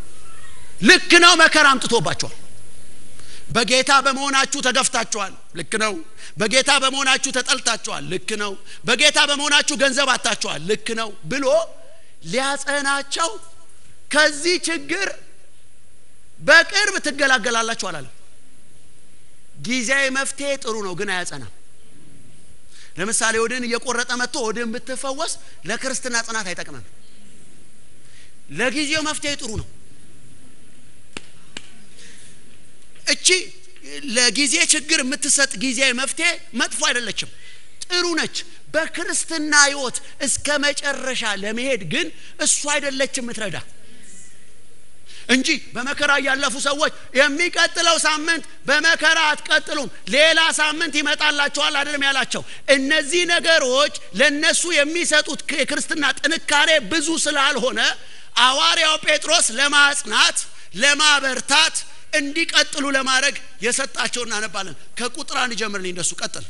ልክ ነው መከራ አምጥቶባቸዋል በጌታ በመሆናችሁ ተገፍታችኋል ልክ ነው በጌታ በመሆናችሁ ተጠልታችኋል ልክ ነው በጌታ በመሆናችሁ ገንዘብ አታችኋል ልክ ነው ብሎ ሊያጸናቸው ከዚህ ችግር በቅርብ ትገላገላላችሁ አላለም ጊዜያዊ መፍትሄ ጥሩ ነው ግን አያጸናም ለምሳሌ ወድን እየቆረጠ መጥቶ ወድን ብትፈወስ ለክርስትና ጽናት አይጠቅምም ለጊዜው መፍትሄ ጥሩ ነው እቺ ለጊዜ ችግር የምትሰጥ ጊዜያዊ መፍትሄ መጥፎ አይደለችም ጥሩ ነች በክርስትና ህይወት እስከ መጨረሻ ለመሄድ ግን እሱ አይደለች የምትረዳ እንጂ በመከራ ያለፉ ሰዎች የሚቀጥለው ሳምንት በመከራ አትቀጥሉም፣ ሌላ ሳምንት ይመጣላችኋል አይደለም ያላቸው። እነዚህ ነገሮች ለነሱ የሚሰጡት የክርስትና ጥንካሬ ብዙ ስላልሆነ ሐዋርያው ጴጥሮስ ለማጽናት ለማበርታት እንዲቀጥሉ ለማድረግ የሰጣቸው እናነባለን። ከቁጥር አንድ ጀምርልኝ። እንደሱ ቀጥል።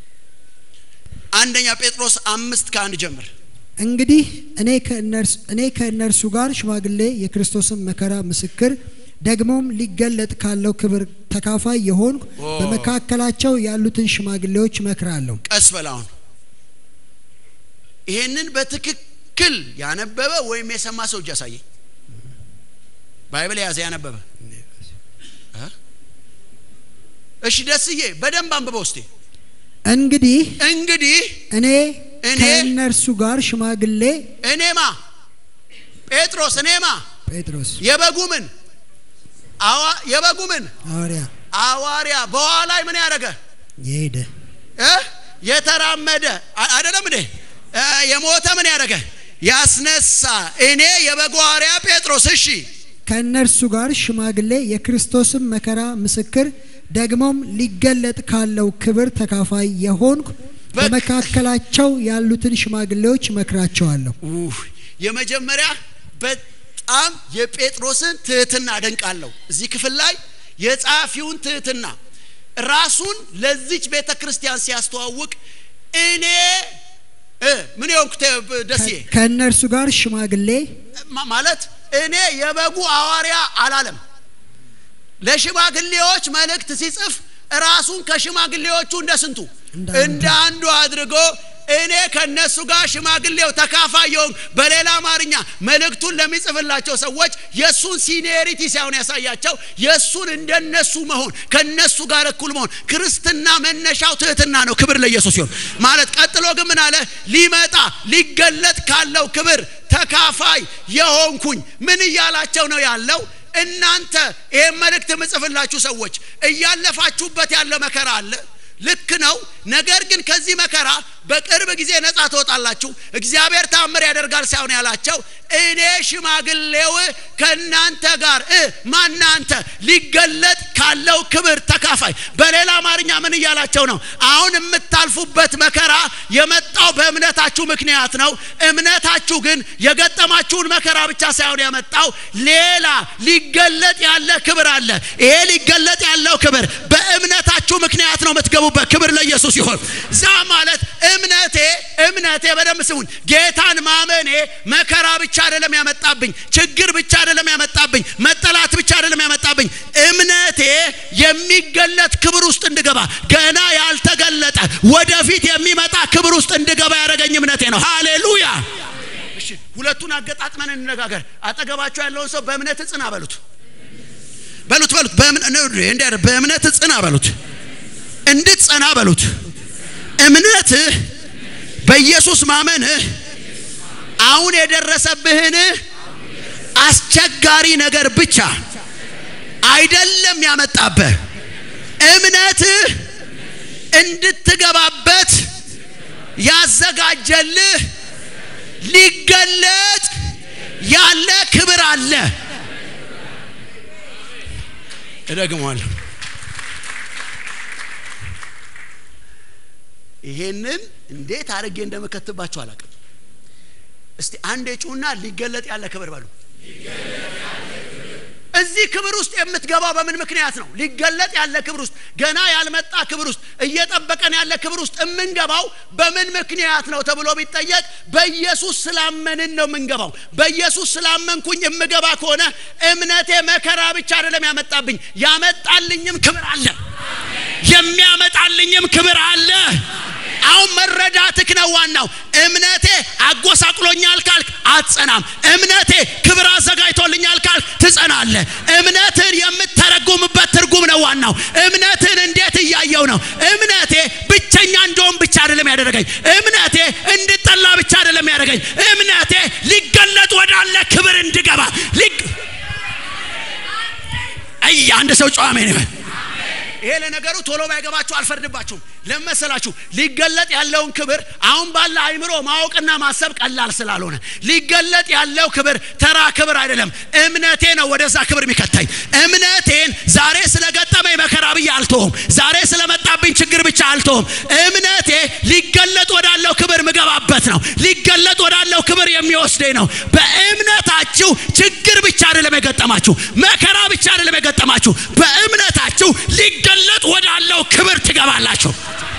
አንደኛ ጴጥሮስ አምስት ከአንድ ጀምር። እንግዲህ እኔ ከእነርሱ እኔ ከእነርሱ ጋር ሽማግሌ የክርስቶስን መከራ ምስክር ደግሞም ሊገለጥ ካለው ክብር ተካፋይ የሆንኩ በመካከላቸው ያሉትን ሽማግሌዎች እመክራለሁ። ቀስ በላውን ይሄንን በትክክል ያነበበ ወይም የሰማ ሰው እጅ አሳየኝ። ባይብል የያዘ ያነበበ እ? እሺ ደስዬ በደንብ አንብበው እስቲ። እንግዲህ እንግዲህ እኔ እኔ ከእነርሱ ጋር ሽማግሌ እኔማ ጴጥሮስ እኔማ ጴጥሮስ የበጉ ምን አዋ የበጉ ምን ሐዋርያ አዋርያ በኋላይ ምን ያደረገ የሄደ እ? የተራመደ አ- አይደለም እንዴ እ፣ የሞተ ምን ያደረገ ያስነሳ እኔ የበጉ ሐዋርያ ጴጥሮስ እሺ ከእነርሱ ጋር ሽማግሌ የክርስቶስን መከራ ምስክር ደግሞም ሊገለጥ ካለው ክብር ተካፋይ የሆንኩ በ- በመካከላቸው ያሉትን ሽማግሌዎች እመክራቸዋለሁ። ኡህ፣ የመጀመሪያ በጣም የጴጥሮስን ትህትና አደንቃለሁ። እዚህ ክፍል ላይ የጸሐፊውን ትህትና ራሱን ለዚች ቤተ ክርስቲያን ሲያስተዋውቅ እኔ እ፣ ምን የሆንኩ ተ- ደስዬ ከእነርሱ ጋር ሽማግሌ ማ- ማለት እኔ የበጉ ሐዋርያ አላለም። ለሽማግሌዎች መልእክት ሲጽፍ ራሱን ከሽማግሌዎቹ እንደ ስንቱ እንደ አንዱ። እንደ አንዱ አድርጎ እኔ ከነሱ ጋር ሽማግሌው ተካፋይ የሆንኩ በሌላ አማርኛ መልእክቱን ለሚጽፍላቸው ሰዎች የእሱን ሲኒየሪቲ ሳይሆን ያሳያቸው የእሱን እንደነሱ መሆን ከነሱ ጋር እኩል መሆን ክርስትና መነሻው ትህትና ነው ክብር ለኢየሱስ ሲሆን ማለት ቀጥሎ ግን ምን አለ ሊመጣ ሊገለጥ ካለው ክብር ተካፋይ የሆንኩኝ ምን እያላቸው ነው ያለው እናንተ ይህን መልእክት የምጽፍላችሁ ሰዎች እያለፋችሁበት ያለ መከራ አለ ልክ ነው ነገር ግን ከዚህ መከራ በቅርብ ጊዜ ነጻ ትወጣላችሁ እግዚአብሔር ታምር ያደርጋል ሳይሆን ያላቸው እኔ ሽማግሌው ከእናንተ ጋር እ ማናንተ ሊገለጥ ካለው ክብር ተካፋይ በሌላ አማርኛ ምን እያላቸው ነው አሁን የምታልፉበት መከራ የመጣው በእምነታችሁ ምክንያት ነው እምነታችሁ ግን የገጠማችሁን መከራ ብቻ ሳይሆን ያመጣው ሌላ ሊገለጥ ያለ ክብር አለ ይሄ ሊገለጥ ያለው ክብር በእምነታችሁ ምክንያት ነው የምትገቡበት ክብር ለኢየሱስ ይሆን ዛ ማለት እምነቴ እምነቴ በደንብ ስሙን ጌታን ማመኔ መከራ ብቻ አይደለም ያመጣብኝ ችግር ብቻ አይደለም ያመጣብኝ መጠላት ብቻ አይደለም ያመጣብኝ እምነቴ የሚገለጥ ክብር ውስጥ እንድገባ ገና ያልተገለጠ ወደፊት የሚመጣ ክብር ውስጥ እንድገባ ያደረገኝ እምነቴ ነው ሃሌሉያ እሺ ሁለቱን አገጣጥመን እንነጋገር አጠገባቸው ያለውን ሰው በእምነት ጽና በሉት በሉት በሉት በእምነት በእምነት ጽና በሉት እንድትጸና በሉት እምነትህ በኢየሱስ ማመንህ አሁን የደረሰብህን አስቸጋሪ ነገር ብቻ አይደለም ያመጣብህ እምነትህ እንድትገባበት ያዘጋጀልህ ሊገለጥ ያለ ክብር አለ እደግመዋለሁ ይሄንን እንዴት አድርጌ እንደምከትባቸው አላውቅም እስቲ አንድ ጩና ሊገለጥ ያለ ክብር በሉ እዚህ ክብር ውስጥ የምትገባው በምን ምክንያት ነው ሊገለጥ ያለ ክብር ውስጥ ገና ያልመጣ ክብር ውስጥ እየጠበቀን ያለ ክብር ውስጥ የምንገባው በምን ምክንያት ነው ተብሎ ቢጠየቅ በኢየሱስ ስላመንን ነው የምንገባው በኢየሱስ ስላመንኩኝ የምገባ ከሆነ እምነቴ መከራ ብቻ አይደለም ያመጣብኝ ያመጣልኝም ክብር አለ የሚያመጣልኝም ክብር አለ አሁን መረዳትክ ነው ዋናው እምነቴ አጎሳቅሎኛል ካልክ አትጸናም እምነቴ ክብር አዘጋጅቶልኛል ካልክ ትጸናለ እምነትን የምተረጉምበት ትርጉም ነው ዋናው እምነትን እንዴት እያየው ነው እምነቴ ብቸኛ እንደውም ብቻ አይደለም ያደረገኝ እምነቴ እንድጠላ ብቻ አይደለም ያደረገኝ እምነቴ ሊገለጥ ወዳለ ክብር እንድገባ ሊግ አይ አንድ ሰው ጨዋሜ ነው ይሄ ለነገሩ ቶሎ ባይገባችሁ አልፈርድባችሁም። ለመሰላችሁ ሊገለጥ ያለውን ክብር አሁን ባለ አይምሮ ማወቅና ማሰብ ቀላል ስላልሆነ ሊገለጥ ያለው ክብር ተራ ክብር አይደለም። እምነቴ ነው ወደዛ ክብር የሚከተኝ። እምነቴን ዛሬ ስለገጠመኝ መከራ ብዬ አልተውም። ዛሬ ስለመጣብኝ ችግር ብቻ አልተውም። እምነቴ ሊገለጥ ወዳለው ክብር ምገባበት ነው። ሊገለጥ ወዳለው ክብር የሚወስደኝ ነው። በእምነታችሁ ችግር ብቻ አይደለም የገጠማችሁ፣ መከራ ብቻ አይደለም የገጠማችሁ። በእምነታችሁ ሊገለጥ ወዳለው ክብር ትገባላችሁ።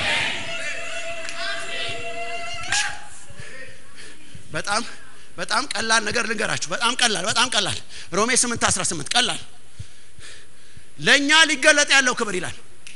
በጣም በጣም ቀላል ነገር ልንገራችሁ። በጣም ቀላል በጣም ቀላል ሮሜ 8 18 ቀላል ለእኛ ሊገለጥ ያለው ክብር ይላል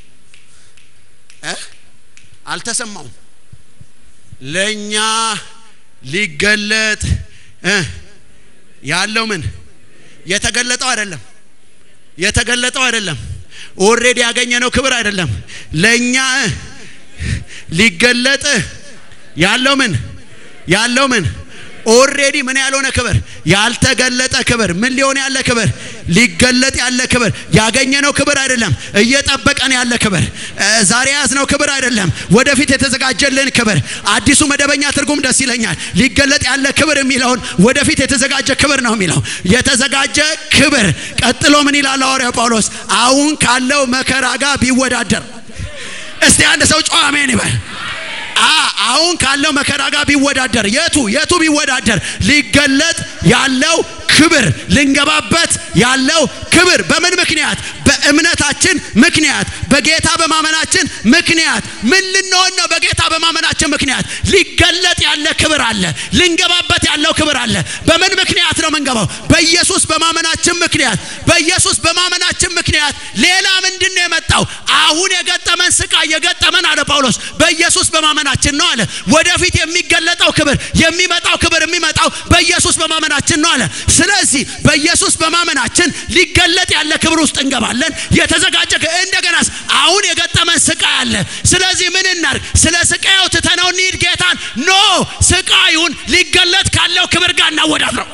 እ አልተሰማውም ለእኛ ሊገለጥ እ ያለው ምን የተገለጠው አይደለም የተገለጠው አይደለም ኦሬዲ ያገኘነው ክብር አይደለም ለእኛ እ ሊገለጥ ያለው ምን ያለው ምን ኦሬዲ ምን ያልሆነ ክብር ያልተገለጠ ክብር ምን ሊሆን ያለ ክብር ሊገለጥ ያለ ክብር ያገኘነው ክብር አይደለም እየጠበቀን ያለ ክብር ዛሬ ያዝነው ክብር አይደለም ወደፊት የተዘጋጀልን ክብር አዲሱ መደበኛ ትርጉም ደስ ይለኛል ሊገለጥ ያለ ክብር የሚለውን ወደፊት የተዘጋጀ ክብር ነው የሚለው የተዘጋጀ ክብር ቀጥሎ ምን ይላል ሐዋርያው ጳውሎስ አሁን ካለው መከራ ጋር ቢወዳደር እስቲ አንድ ሰው ጨዋ አሜን ይበል አሁን ካለው መከራ ጋር ቢወዳደር የቱ የቱ ቢወዳደር ሊገለጥ ያለው ክብር ልንገባበት ያለው ክብር በምን ምክንያት በእምነታችን ምክንያት በጌታ በማመናችን ምክንያት ምን ልንሆን ነው በጌታ በማመናችን ምክንያት ሊገለጥ ያለ ክብር አለ ልንገባበት ያለው ክብር አለ በምን ምክንያት ነው ምንገባው በኢየሱስ በማመናችን ምክንያት በኢየሱስ በማመናችን ምክንያት ሌላ ምንድን ነው የመጣው አሁን የገጠመን ስቃይ የገጠመን አለ ጳውሎስ በኢየሱስ በማመናችን ነው አለ ወደፊት የሚገለጠው ክብር የሚመጣው ክብር የሚመጣው በኢየሱስ በማመናችን ነው አለ ስለዚህ በኢየሱስ በማመናችን ሊገለጥ ያለ ክብር ውስጥ እንገባለን የተዘጋጀ እንደገናስ አሁን የገጠመን ስቃይ አለ ስለዚህ ምን እናርግ ስለ ስቃዩ ትተነው እንሂድ ጌታን ኖ ስቃዩን ሊገለጥ ካለው ክብር ጋር እናወዳድረው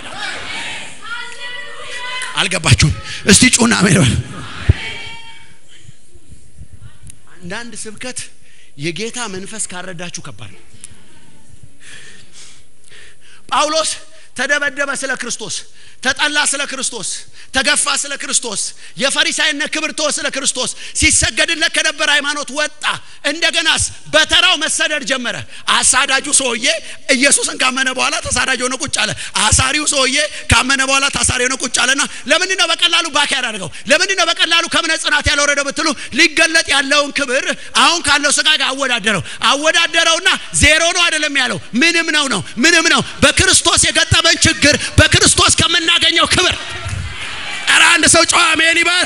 አልገባችሁም እስቲ ጩና ሜርበል አንዳንድ ስብከት የጌታ መንፈስ ካረዳችሁ ከባድ ነው ጳውሎስ ተደበደበ ስለ ክርስቶስ ተጠላ ስለ ክርስቶስ ተገፋ ስለ ክርስቶስ የፈሪሳይነት ክብር ተወ ስለ ክርስቶስ ሲሰገድለት ከነበረ ሃይማኖት ወጣ እንደገናስ በተራው መሰደድ ጀመረ አሳዳጁ ሰውዬ ኢየሱስን ካመነ በኋላ ተሳዳጅ ሆነ ቁጭ አለ አሳሪው ሰውዬ ካመነ በኋላ ታሳሪ ሆነ ቁጭ አለና ለምንድን ነው በቀላሉ ባክ ያደረገው ለምንድን ነው በቀላሉ ከእምነት ጽናት ያልወረደው ብትሉ ሊገለጥ ያለውን ክብር አሁን ካለው ስጋ ጋር አወዳደረው አወዳደረውና ዜሮ ነው አይደለም ያለው ምንም ነው ነው ምንም ነው በክርስቶስ የገጠመን ችግር በክርስቶስ ከምናገኘው ክብር ኧረ አንድ ሰው ጨዋ አሜን ይበል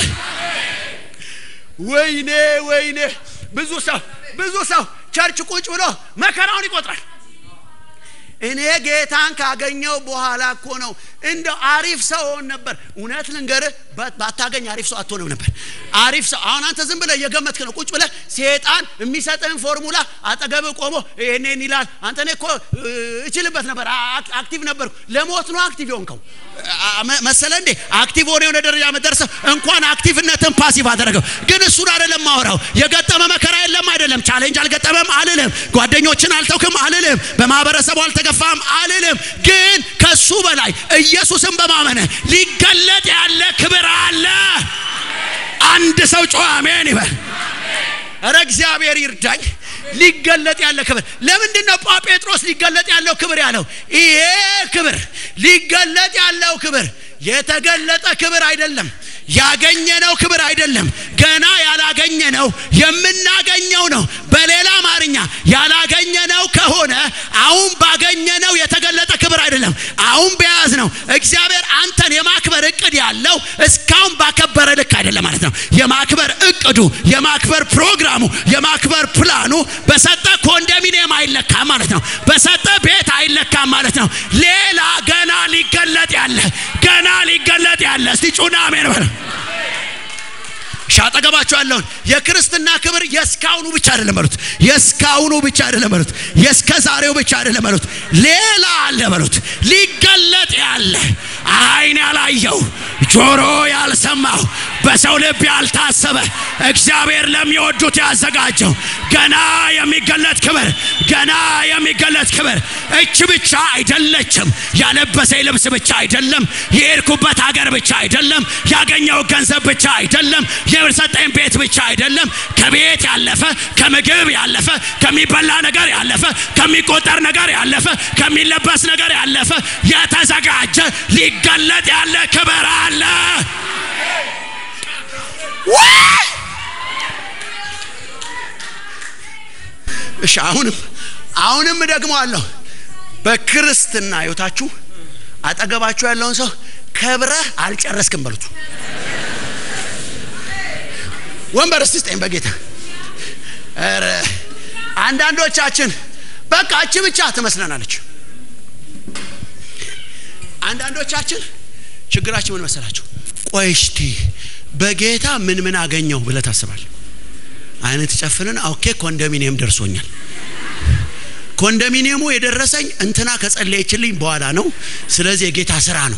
ወይኔ ወይኔ ብዙ ሰው ብዙ ሰው ቸርች ቁጭ ብሎ መከራውን ይቆጥራል እኔ ጌታን ካገኘው በኋላ እኮ ነው እንደው አሪፍ ሰው ሆን ነበር እውነት ልንገርህ ባታገኝ አሪፍ ሰው አትሆንም ነበር አሪፍ ሰው አሁን አንተ ዝም ብለህ እየገመትክ ነው ቁጭ ብለህ ሴጣን የሚሰጥህን ፎርሙላ አጠገብህ ቆሞ ይሄንን ይላል አንተ እኔ እኮ እችልበት ነበር አክቲቭ ነበርኩ ለሞት ነው አክቲቭ የሆንከው መሰለ እንዴ አክቲቭ ሆነ የሆነ ደረጃ መደረሰ እንኳን አክቲቭነትን ፓሲቭ አደረገው ግን እሱን አይደለም ማወራው የገጠመ መከራ የለም አይደለም ቻሌንጅ አልገጠመም አልልም ጓደኞችን አልተውክም አልልም በማህበረሰቡ አልተገፋም አልልም ግን ከሱ በላይ ኢየሱስን በማመነ ሊገለጥ ያለ ክብር አለ አንድ ሰው ጮኸ አሜን ይበል ረ እግዚአብሔር ይርዳኝ ሊገለጥ ያለ ክብር ለምንድን ነው ጴጥሮስ ሊገለጥ ያለው ክብር ያለው ይሄ ክብር ሊገለጥ ያለው ክብር የተገለጠ ክብር አይደለም ያገኘነው ክብር አይደለም ገና ያላገኘነው የምናገኘው ነው በሌላ አማርኛ ያላገኘነው ከሆነ አሁን ባገኘነው የተገለጠ ክብር አይደለም አሁን በያዝ ነው እግዚአብሔር አንተን የማክበር እቅድ ያለው እስካሁን ባከበረ ልክ አይደለም ማለት ነው የማክበር እቅዱ የማክበር ፕሮግራሙ የማክበር ፕላኑ በሰጠ ኮንዶሚኒየም አይለካም ማለት ነው በሰጠ ቤት አይለካም ማለት ነው ሌላ ገና ሊገለጥ ያለ ገና ሊገለጥ ያለ እስቲ ጩና አሜን በል ሻጠገባቸው ያለውን የክርስትና ክብር የስካሁኑ ብቻ አይደለም በሉት የስካሁኑ ብቻ አይደለም በሉት የስከ ዛሬው ብቻ አይደለም በሉት ሌላ አለ በሉት ሊገለጥ ያለ አይን ያላየው ጆሮ ያልሰማው በሰው ልብ ያልታሰበ እግዚአብሔር ለሚወዱት ያዘጋጀው ገና የሚገለጥ ክብር ገና የሚገለጥ ክብር እች ብቻ አይደለችም ያለበሰኝ ልብስ ብቻ አይደለም የሄድኩበት ሀገር ብቻ አይደለም ያገኘው ገንዘብ ብቻ አይደለም የሰጠኝ ቤት ብቻ አይደለም ከቤት ያለፈ ከምግብ ያለፈ ከሚበላ ነገር ያለፈ ከሚቆጠር ነገር ያለፈ ከሚለበስ ነገር ያለፈ የተዘጋጀ ሊገለጥ ያለ ክብር አለ ወይ! እሺ አሁንም አሁንም ደግሞ አለሁ በክርስትና ህይወታችሁ አጠገባችሁ ያለውን ሰው ከብረህ አልጨረስክም በሉት ወንበር እስቲ ስጠኝ በጌታ ኧረ አንዳንዶቻችን በቃ እቺ ብቻ ትመስለናለች አንዳንዶቻችን ችግራችን ምን መሰላቸው ቆይ እስቲ በጌታ ምን ምን አገኘው ብለህ ታስባል አይነት ጨፍንን ኦኬ ኮንዶሚኒየም ደርሶኛል ኮንዶሚኒየሙ የደረሰኝ እንትና ከጸለየችልኝ በኋላ ነው ስለዚህ የጌታ ስራ ነው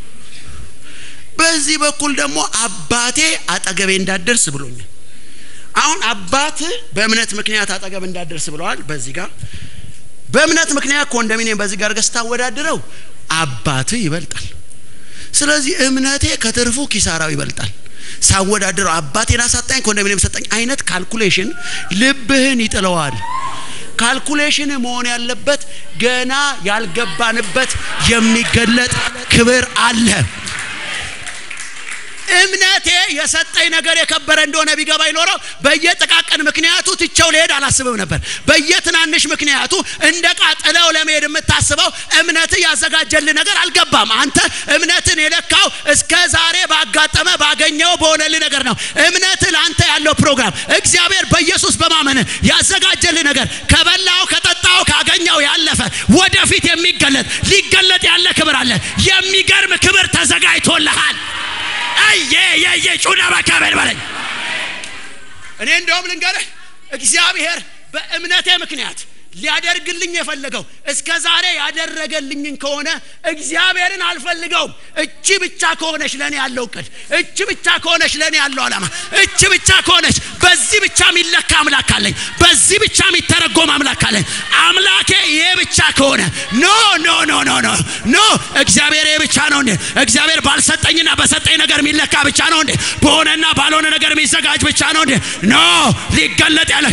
በዚህ በኩል ደግሞ አባቴ አጠገቤ እንዳደርስ ብሎኛል አሁን አባት በእምነት ምክንያት አጠገብ እንዳደርስ ብለዋል በዚህ ጋር በእምነት ምክንያት ኮንዶሚኒየም በዚህ ጋር ገዝታ አወዳድረው አባት ይበልጣል ስለዚህ እምነቴ ከትርፉ ኪሳራው ይበልጣል ሳወዳድረው አባቴን አሳጣኝ ኮንዶሚኒየም ሰጠኝ አይነት ካልኩሌሽን ልብህን ይጥለዋል ካልኩሌሽን መሆን ያለበት ገና ያልገባንበት የሚገለጥ ክብር አለ እምነቴ የሰጠኝ ነገር የከበረ እንደሆነ ቢገባ ይኖረው በየጥቃቅን ምክንያቱ ትቸው ልሄድ አላስብም ነበር በየትናንሽ ምክንያቱ እንደ ቃጥለው ለመሄድ የምታስበው እምነት ያዘጋጀልህ ነገር አልገባም አንተ እምነትን የለካው እስከ ዛሬ ባጋጠመ ባገኘው በሆነልህ ነገር ነው እምነት ለአንተ ያለው ፕሮግራም እግዚአብሔር በኢየሱስ በማመን ያዘጋጀልህ ነገር ከበላው ከጠጣው ካገኘው ያለፈ ወደፊት የሚገለጥ ሊገለጥ ያለ ክብር አለ የሚገርም ክብር ተዘጋጅቶልሃል አየ የየ ጩና በካበል በለኝ እኔ እንደውም ልንገርህ እግዚአብሔር በእምነቴ ምክንያት ሊያደርግልኝ የፈለገው እስከ ዛሬ ያደረገልኝን ከሆነ እግዚአብሔርን አልፈልገውም እቺ ብቻ ከሆነች ለእኔ ያለው እቅድ እቺ ብቻ ከሆነች ለእኔ ያለው ዓላማ እቺ ብቻ ከሆነች በዚህ ብቻ የሚለካ አምላክ አለኝ በዚህ ብቻ የሚተረጎም አምላክ አለኝ አምላኬ ይሄ ብቻ ከሆነ ኖ ኖ ኖ ኖ ኖ ኖ እግዚአብሔር ይሄ ብቻ ነው እንዴ እግዚአብሔር ባልሰጠኝና በሰጠኝ ነገር የሚለካ ብቻ ነው እንዴ በሆነና ባልሆነ ነገር የሚዘጋጅ ብቻ ነው እንዴ ኖ ሊገለጥ ያለ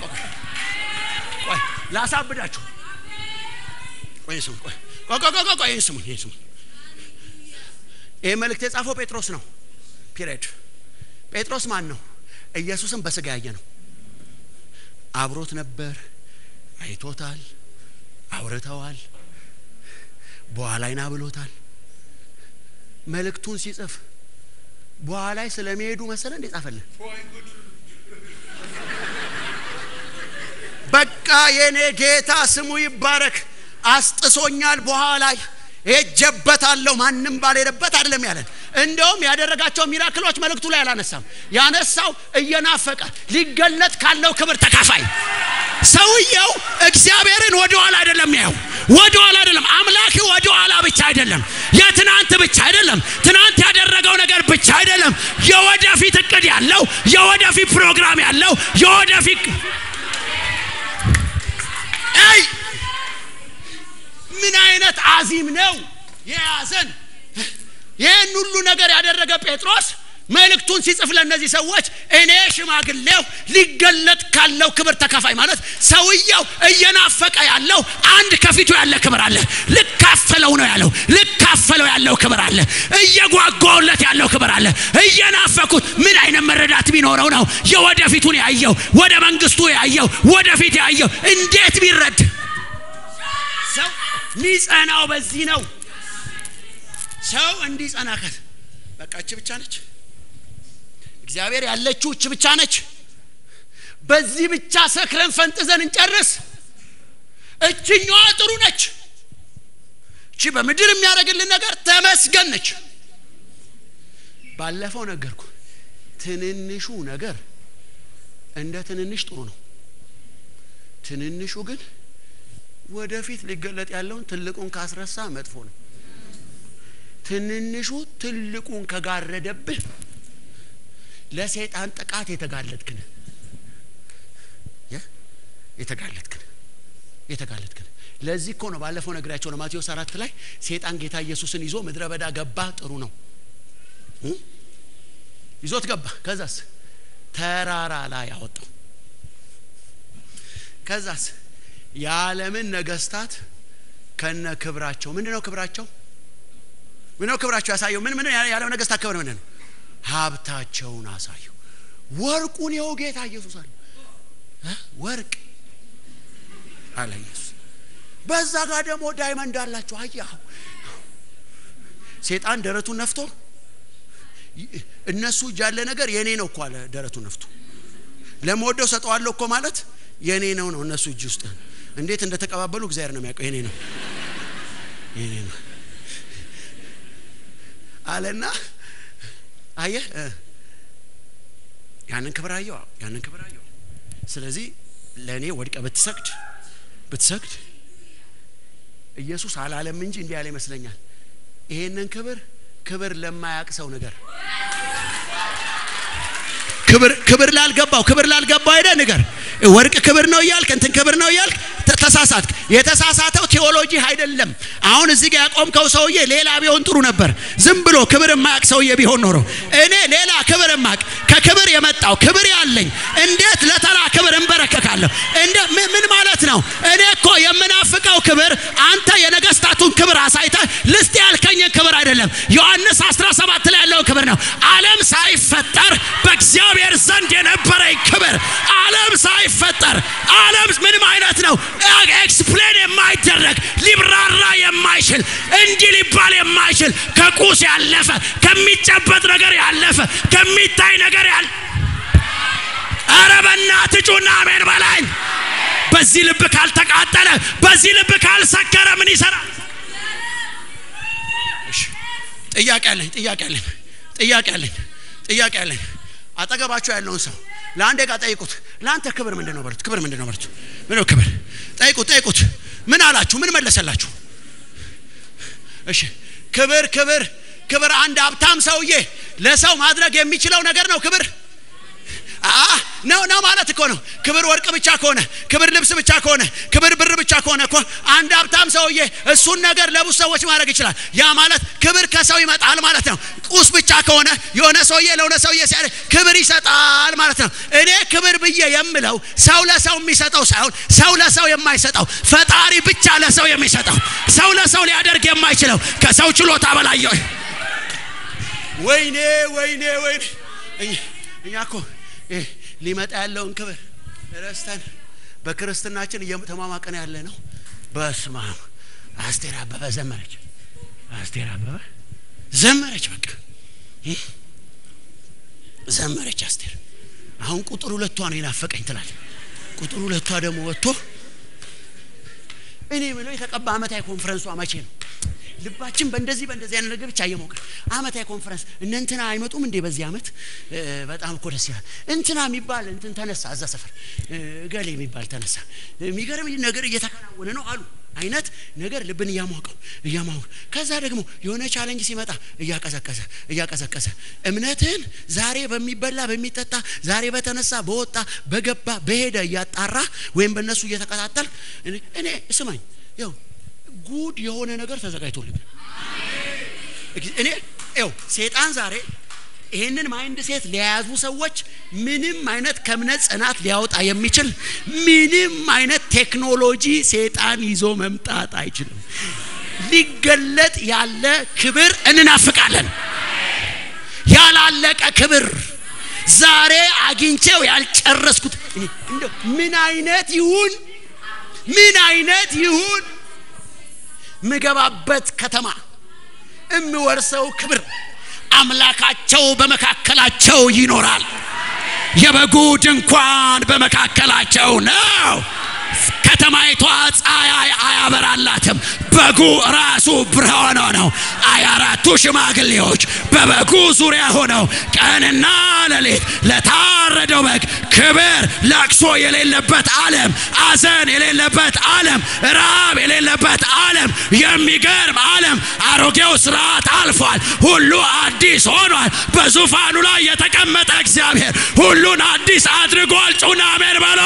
ላሳብዳችሁ ቆይ ስሙ ቆይ ቆይ ቆይ ቆይ ቆይ ስሙ ይሄ ስሙ ይሄ መልእክት የጻፈው ጴጥሮስ ነው ፒሪድ ጴጥሮስ ማን ነው ኢየሱስን በስጋ ያየ ነው አብሮት ነበር አይቶታል አውርተዋል በኋላ አይና ብሎታል መልእክቱን ሲጽፍ በኋላ ላይ ስለሚሄዱ መሰለ እንዴ ጻፈልን በቃ የኔ ጌታ ስሙ ይባረክ አስጥሶኛል በኋላ ሄጀበታለሁ ማንም ባልሄደበት አይደለም ያለን እንደውም ያደረጋቸው ሚራክሎች መልእክቱ ላይ አላነሳም ያነሳው እየናፈቀ ሊገለጥ ካለው ክብር ተካፋይ ሰውየው እግዚአብሔርን ወደ ኋላ አይደለም ያው ወደ ኋላ አይደለም አምላክ ወደ ኋላ ብቻ አይደለም የትናንት ብቻ አይደለም ትናንት ያደረገው ነገር ብቻ አይደለም የወደፊት እቅድ ያለው የወደፊት ፕሮግራም ያለው የወደፊት አይ ምን አይነት አዚም ነው የያዘን ይህን ሁሉ ነገር ያደረገ ጴጥሮስ መልእክቱን ሲጽፍ ለእነዚህ ሰዎች እኔ ሽማግሌው ሊገለጥ ካለው ክብር ተካፋይ ማለት ሰውየው እየናፈቀ ያለው አንድ ከፊቱ ያለ ክብር አለ ልካፈለው ነው ያለው ልካፈለው ያለው ክብር አለ እየጓጓውለት ያለው ክብር አለ እየናፈኩት ምን አይነት መረዳት ቢኖረው ነው የወደፊቱን ያየው ወደ መንግስቱ ያየው ወደፊት ያየው እንዴት ቢረድ ሰው ሚጸናው በዚህ ነው ሰው እንዲጸና ከት በቃ እች ብቻ ነች እግዚአብሔር ያለችው እች ብቻ ነች በዚህ ብቻ ሰክረን ፈንጥዘን እንጨርስ እችኛዋ ጥሩ ነች እቺ በምድር የሚያደርግልን ነገር ተመስገን ነች ባለፈው ነገርኩ ትንንሹ ነገር እንደ ትንንሽ ጥሩ ነው ትንንሹ ግን ወደፊት ሊገለጥ ያለውን ትልቁን ካስረሳ መጥፎ ነው ትንንሹ ትልቁን ከጋረደብህ ለሰይጣን ጥቃት የተጋለጥክን የተጋለጥክን የተጋለጥክን ለዚህ እኮ ነው ባለፈው ነግራቸው ነው ማቴዎስ አራት ላይ ሴጣን ጌታ ኢየሱስን ይዞ ምድረ በዳ ገባ ጥሩ ነው ይዞት ገባ ከዛስ ተራራ ላይ አወጣው ከዛስ የዓለምን ነገስታት ከነ ክብራቸው ምንድን ነው ክብራቸው ምንድነው ክብራቸው ያሳየው ምን ምን የዓለም ነገስታት ክብር ምንድን ነው ሀብታቸውን አሳዩ ወርቁን የው ጌታ ኢየሱስ አለ ወርቅ አለ ኢየሱስ በዛ ጋር ደግሞ ዳይመንድ አላቸው አያ ሴጣን ደረቱን ነፍቶ እነሱ እጅ ያለ ነገር የኔ ነው እኮ አለ ደረቱን ነፍቶ ለመወደው ሰጠዋለሁ እኮ ማለት የኔ ነው ነው እነሱ እጅ ውስጥ እንዴት እንደተቀባበሉ እግዚአብሔር ነው የሚያውቀው የኔ ነው የኔ ነው አለና አየህ ያንን ክብር አየው ያንን ክብር አየው ስለዚህ ለእኔ ወድቀ ብትሰግድ ብትሰግድ ኢየሱስ አላለም እንጂ እንዲህ ያለ ይመስለኛል ይሄንን ክብር ክብር ለማያቅ ሰው ነገር ክብር ክብር ላልገባው ክብር ላልገባው አይደ ንገር ወርቅ ክብር ነው እያልክ እንትን ክብር ነው እያልክ ተሳሳትክ የተሳሳተው ቴዎሎጂ አይደለም አሁን እዚህ ጋር ያቆምከው ሰውዬ ሌላ ቢሆን ጥሩ ነበር ዝም ብሎ ክብር የማያቅ ሰውዬ ቢሆን ኖሮ እኔ ሌላ ክብር የማቅ ከክብር የመጣው ክብር ያለኝ እንዴት ለተራ ክብር እንበረከካለሁ እንደ ምን ማለት ነው እኔ እኮ የምናፍቀው ክብር አንተ የነገስታቱን ክብር አሳይተ ልስጥ ያልከኝን ክብር አይደለም ዮሐንስ 17 ላይ ያለውን ክብር ነው አለም ሳይፈጠር በእግዚአብሔር ዘንድ የነበረኝ ክብር አለም ሳይፈጠር አለም ምንም አይነት ነው ኤክስፕሌን የማይደረግ ሊብራራ የማይችል እንዲህ ሊባል የማይችል ከቁስ ያለፈ ከሚጨበጥ ነገር ያለፈ ከሚታይ ነገር ያለ አረ በእናትህ ጩና አሜን በላኝ በዚህ ልብ ካልተቃጠለ በዚህ ልብ ካልሰከረ ምን ይሰራል ጥያቄ አለኝ ጥያቄ አለኝ ጥያቄ አለኝ ጥያቄ አለኝ አጠገባቸው ያለውን ሰው ለአንድ ቃ ጠይቁት ለአንተ ክብር ምንድን ነው በሉት ክብር ምንድን ነው በሉት ምንድነው ክብር ጠይቁት ጠይቁት ምን አላችሁ ምን መለሰላችሁ እሺ ክብር ክብር ክብር አንድ ሀብታም ሰውዬ ለሰው ማድረግ የሚችለው ነገር ነው ክብር ነው ነው ማለት እኮ ነው ክብር ወርቅ ብቻ ከሆነ ክብር ልብስ ብቻ ከሆነ ክብር ብር ብቻ ከሆነ እኮ አንድ ሀብታም ሰውዬ እሱን ነገር ለብዙ ሰዎች ማድረግ ይችላል ያ ማለት ክብር ከሰው ይመጣል ማለት ነው ቁስ ብቻ ከሆነ የሆነ ሰውዬ ለሆነ ሰውዬ ሲያደርግ ክብር ይሰጣል ማለት ነው እኔ ክብር ብዬ የምለው ሰው ለሰው የሚሰጠው ሳይሆን ሰው ለሰው የማይሰጠው ፈጣሪ ብቻ ለሰው የሚሰጠው ሰው ለሰው ሊያደርግ የማይችለው ከሰው ችሎታ በላይ ወይኔ ወይኔ ወይኔ እኛ እኮ ሊመጣ ያለውን ክብር ረስተን በክርስትናችን እየተሟሟቀን ያለ ነው በስማ አስቴር አበበ ዘመረች አስቴር አበበ ዘመረች በቃ ዘመረች አስቴር አሁን ቁጥር ሁለቷ ነው የናፈቀኝ ትላል ቁጥር ሁለቷ ደግሞ ወጥቶ እኔ ምለው የተቀባ አመታዊ ኮንፈረንሷ መቼ ነው ልባችን በእንደዚህ በእንደዚህ አይነት ነገር ብቻ እየሞቀ አመታዊ ኮንፈረንስ እነ እንትና አይመጡም እንዴ በዚህ አመት በጣም እኮ ደስ ይላል እንትና የሚባል እንትን ተነሳ እዛ ሰፈር ገሌ የሚባል ተነሳ የሚገርም ነገር እየተከናወነ ነው አሉ አይነት ነገር ልብን እያሟቀው እያሟቀው ከዛ ደግሞ የሆነ ቻለንጅ ሲመጣ እያቀዘቀዘ እያቀዘቀዘ እምነትህን ዛሬ በሚበላ በሚጠጣ ዛሬ በተነሳ በወጣ በገባ በሄደ እያጣራ ወይም በእነሱ እየተከታተል እኔ ስማኝ ያው ጉድ የሆነ ነገር ተዘጋጅቶልኛል እኔ ው ሴጣን ዛሬ ይህንን ማይንድ ሴት ለያዙ ሰዎች ምንም አይነት ከእምነት ጽናት ሊያወጣ የሚችል ምንም አይነት ቴክኖሎጂ ሴጣን ይዞ መምጣት አይችልም ሊገለጥ ያለ ክብር እንናፍቃለን ያላለቀ ክብር ዛሬ አግኝቼው ያልጨረስኩት ምን አይነት ይሁን ምን አይነት ይሁን ምገባበት ከተማ እምወርሰው ክብር አምላካቸው በመካከላቸው ይኖራል የበጉ ድንኳን በመካከላቸው ነው ከተማይቷ ፀሐይ አያበራላትም። በጉ ራሱ ብርሃኗ ነው። ሃያ አራቱ ሽማግሌዎች በበጉ ዙሪያ ሆነው ቀንና ሌሊት ለታረደው በግ ክብር፣ ለቅሶ የሌለበት ዓለም፣ አዘን የሌለበት ዓለም፣ ራብ የሌለበት ዓለም፣ የሚገርም ዓለም። አሮጌው ስርዓት አልፏል፣ ሁሉ አዲስ ሆኗል። በዙፋኑ ላይ የተቀመጠ እግዚአብሔር ሁሉን አዲስ አድርጓል። ጩና አሜን በሎ።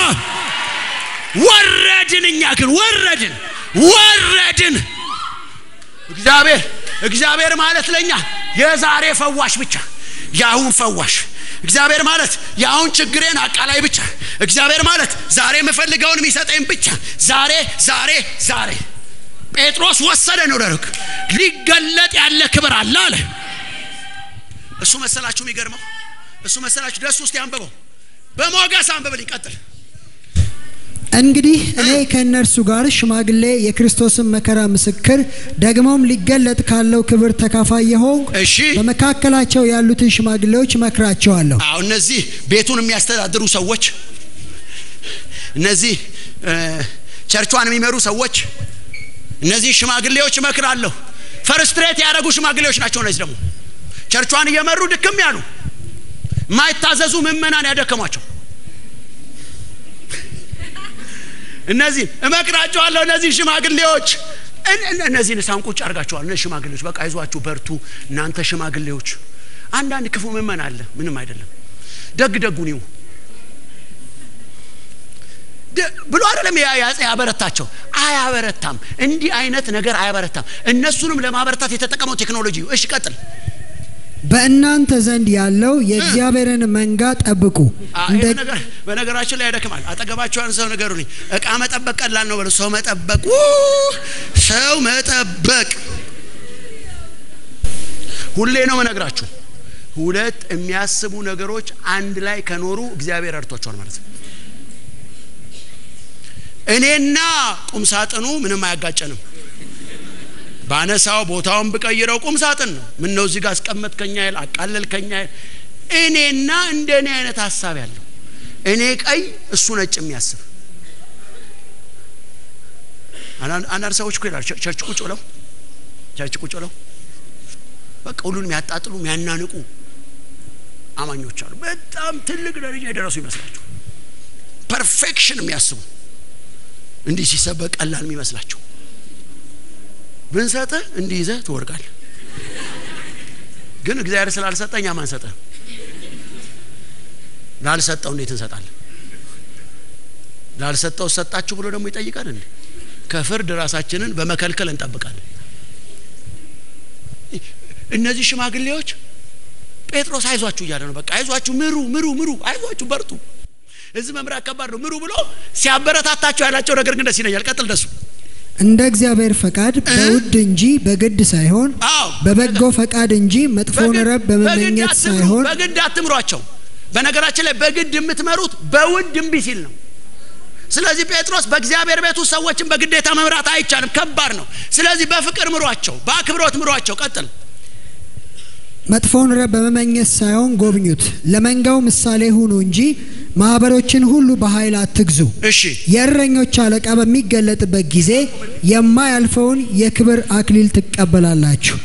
ወረድን፣ እኛ ግን ወረድን፣ ወረድን። እግዚአብሔር እግዚአብሔር ማለት ለኛ የዛሬ ፈዋሽ ብቻ የአሁን ፈዋሽ እግዚአብሔር ማለት የአሁን ችግሬን አቃላይ ብቻ እግዚአብሔር ማለት ዛሬ የምፈልገውን የሚሰጠኝ ብቻ ዛሬ ዛሬ ዛሬ ጴጥሮስ ወሰደ ነው ደረግ ሊገለጥ ያለ ክብር አለ አለ እሱ መሰላችሁ የሚገርመው እሱ መሰላችሁ ደስ ውስጥ ያንብበው በሞገስ አንብብል ይቀጥል እንግዲህ እኔ ከእነርሱ ጋር ሽማግሌ የክርስቶስን መከራ ምስክር ደግሞም ሊገለጥ ካለው ክብር ተካፋይ የሆንኩ እሺ በመካከላቸው ያሉትን ሽማግሌዎች እመክራቸዋለሁ። አዎ እነዚህ ቤቱን የሚያስተዳድሩ ሰዎች እነዚህ እ፣ ቸርቿን የሚመሩ ሰዎች እነዚህ ሽማግሌዎች እመክራለሁ ፈርስትሬት ያደረጉ ሽማግሌዎች ናቸው እነዚህ ደግሞ ቸርቿን እየመሩ ድክም ያሉ የማይታዘዙ ምእመናን ያደከሟቸው እነዚህ እመክራቸዋለሁ እነዚህ ሽማግሌዎች እን- እን- እነዚህን ሳን ቁጭ አድርጋቸዋል እነዚህ ሽማግሌዎች በቃ አይዟችሁ በርቱ እናንተ ሽማግሌዎች አንዳንድ ክፉ ምእመን አለ ምንም አይደለም ደግ ደጉን ይሁ ደ- ብሎ አይደለም ያ- ያ- ያበረታቸው አያበረታም እንዲህ አይነት ነገር አያበረታም እነሱንም ለማበረታት የተጠቀመው ቴክኖሎጂ እሺ ቀጥል በእናንተ ዘንድ ያለው የእግዚአብሔርን መንጋ ጠብቁ። አ- እንደ ይሄ ነገር በነገራችን ላይ ያደክማል አጠገባቸው ያን ሰው ነገሩልኝ እቃ መጠበቅ ቀላል ነው በለው ሰው መጠበቅ ው! ሰው መጠበቅ ሁሌ ነው መነግራችሁ ሁለት የሚያስቡ ነገሮች አንድ ላይ ከኖሩ እግዚአብሔር ረድቷቸዋል ማለት ነው እኔና ቁም ሳጥኑ ምንም አያጋጨንም ባነሳው ቦታውን ብቀይረው ቁም ሳጥን ነው ምን ነው እዚህ ጋር አስቀመጥከኛ ይል አቃለልከኛ ይል እኔና እንደ እኔ አይነት ሀሳብ ያለው እኔ ቀይ እሱ ነጭ የሚያስብ አንዳንድ አንዳንድ ሰዎች እኮ ይላሉ ቸ- ቸርች ቁጭ ብለው ቸርች ቁጭ ብለው በቃ ሁሉን የሚያጣጥሉ የሚያናንቁ አማኞች አሉ በጣም ትልቅ ደረጃ የደረሱ ይመስላቸው ፐርፌክሽን የሚያስቡ እንዲህ ሲሰበክ ቀላል የሚመስላቸው ብንሰጥህ እንዲህ ይዘህ ትወድቃለህ ግን እግዚአብሔር ስላልሰጠኝ ማን ሰጠህ ላልሰጠው እንዴት እንሰጣለን ላልሰጠው ሰጣችሁ ብሎ ደግሞ ይጠይቃል እንዴ ከፍርድ ራሳችንን በመከልከል እንጠብቃለን እነዚህ ሽማግሌዎች ጴጥሮስ አይዟችሁ እያለ ነው በቃ አይዟችሁ ምሩ ምሩ ምሩ አይዟችሁ በርቱ እዚህ መምራት ከባድ ነው ምሩ ብሎ ሲያበረታታቸው ያላቸው ነገር ግን ደስ ይለኛል ቀጥል ደሱ እንደ እግዚአብሔር ፈቃድ በውድ እንጂ በግድ ሳይሆን አዎ በበጎ ፈቃድ እንጂ መጥፎን ረብ በመመኘት አትምሩ፣ ሳይሆን በግድ አትምሯቸው በነገራችን ላይ በግድ የምትመሩት በውድ እምቢ ሲል ነው ስለዚህ ጴጥሮስ በእግዚአብሔር ቤት ውስጥ ሰዎችን በግዴታ መምራት አይቻልም ከባድ ነው ስለዚህ በፍቅር ምሯቸው በአክብሮት ምሯቸው ቀጥል መጥፎን ረብ በመመኘት ሳይሆን ጎብኙት። ለመንጋው ምሳሌ ሁኑ እንጂ ማህበሮችን ሁሉ በኃይል አትግዙ። እሺ የእረኞች አለቃ በሚገለጥበት ጊዜ የማያልፈውን የክብር አክሊል ትቀበላላችሁ።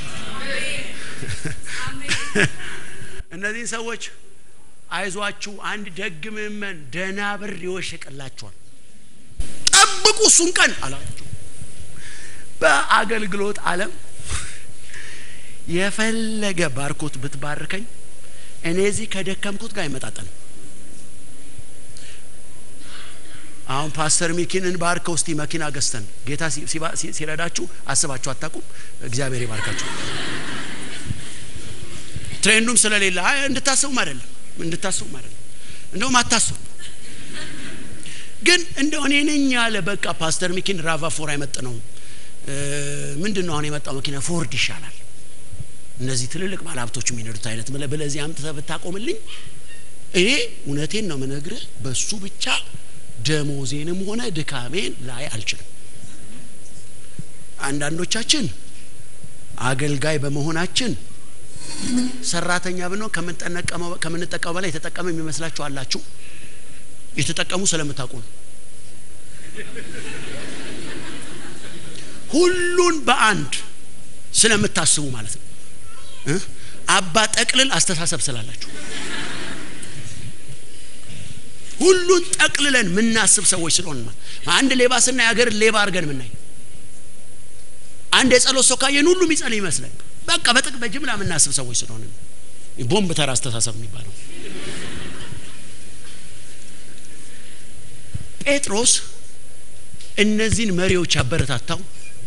እነዚህን ሰዎች አይዟችሁ አንድ ደግ ምእመን ደህና ብር ይወሽቅላችኋል ጠብቁ እሱን ቀን አላቸው በአገልግሎት ዓለም የፈለገ ባርኮት ብትባርከኝ እኔ እዚህ ከደከምኩት ጋር አይመጣጠንም አሁን ፓስተር ሚኪንን ባርከው እስቲ መኪና ገዝተን ጌታ ሲ- ሲባ- ሲ- ሲረዳችሁ አስባችሁ አታውቁም እግዚአብሔር ይባርካችሁ ትሬንዱም ስለሌለ አይ እንድታስቡም አይደለም እንድታስቡም አይደለም እንደውም አታስቡ ግን እንደው እኔ ነኝ ያለ በቃ ፓስተር ሚኪን ራቫ ፎር አይመጥ ነው ምንድን ነው አሁን የመጣው መኪና ፎርድ ይሻላል እነዚህ ትልልቅ ባለሀብቶች የሚነዱት አይነት ብለህ ብለዚህ አምጥተህ ብታቆምልኝ እኔ እውነቴን ነው ምነግርህ በሱ ብቻ ደሞዜንም ሆነ ድካሜን ላይ አልችልም አንዳንዶቻችን አገልጋይ በመሆናችን ሰራተኛ ብንሆን ከምንጠቀመው ከምንጠቀመው በላይ የተጠቀመ የሚመስላችሁ አላችሁ የተጠቀሙ ስለምታውቁ ነው ሁሉን በአንድ ስለምታስቡ ማለት ነው እ? አባ ጠቅልል አስተሳሰብ ስላላችሁ ሁሉን ጠቅልለን የምናስብ ሰዎች ስለሆን ነው። አንድ ሌባ ስናይ ሀገርን ሌባ አድርገን የምናይ አንድ የጸሎት ሰው ካየን ሁሉ የሚጸልይ ይመስላል። በቃ በጥቅ በጅምላ የምናስብ ሰዎች ስለሆነ ነው። ቦምብ ተራ አስተሳሰብ የሚባለው ጴጥሮስ እነዚህን መሪዎች ያበረታታው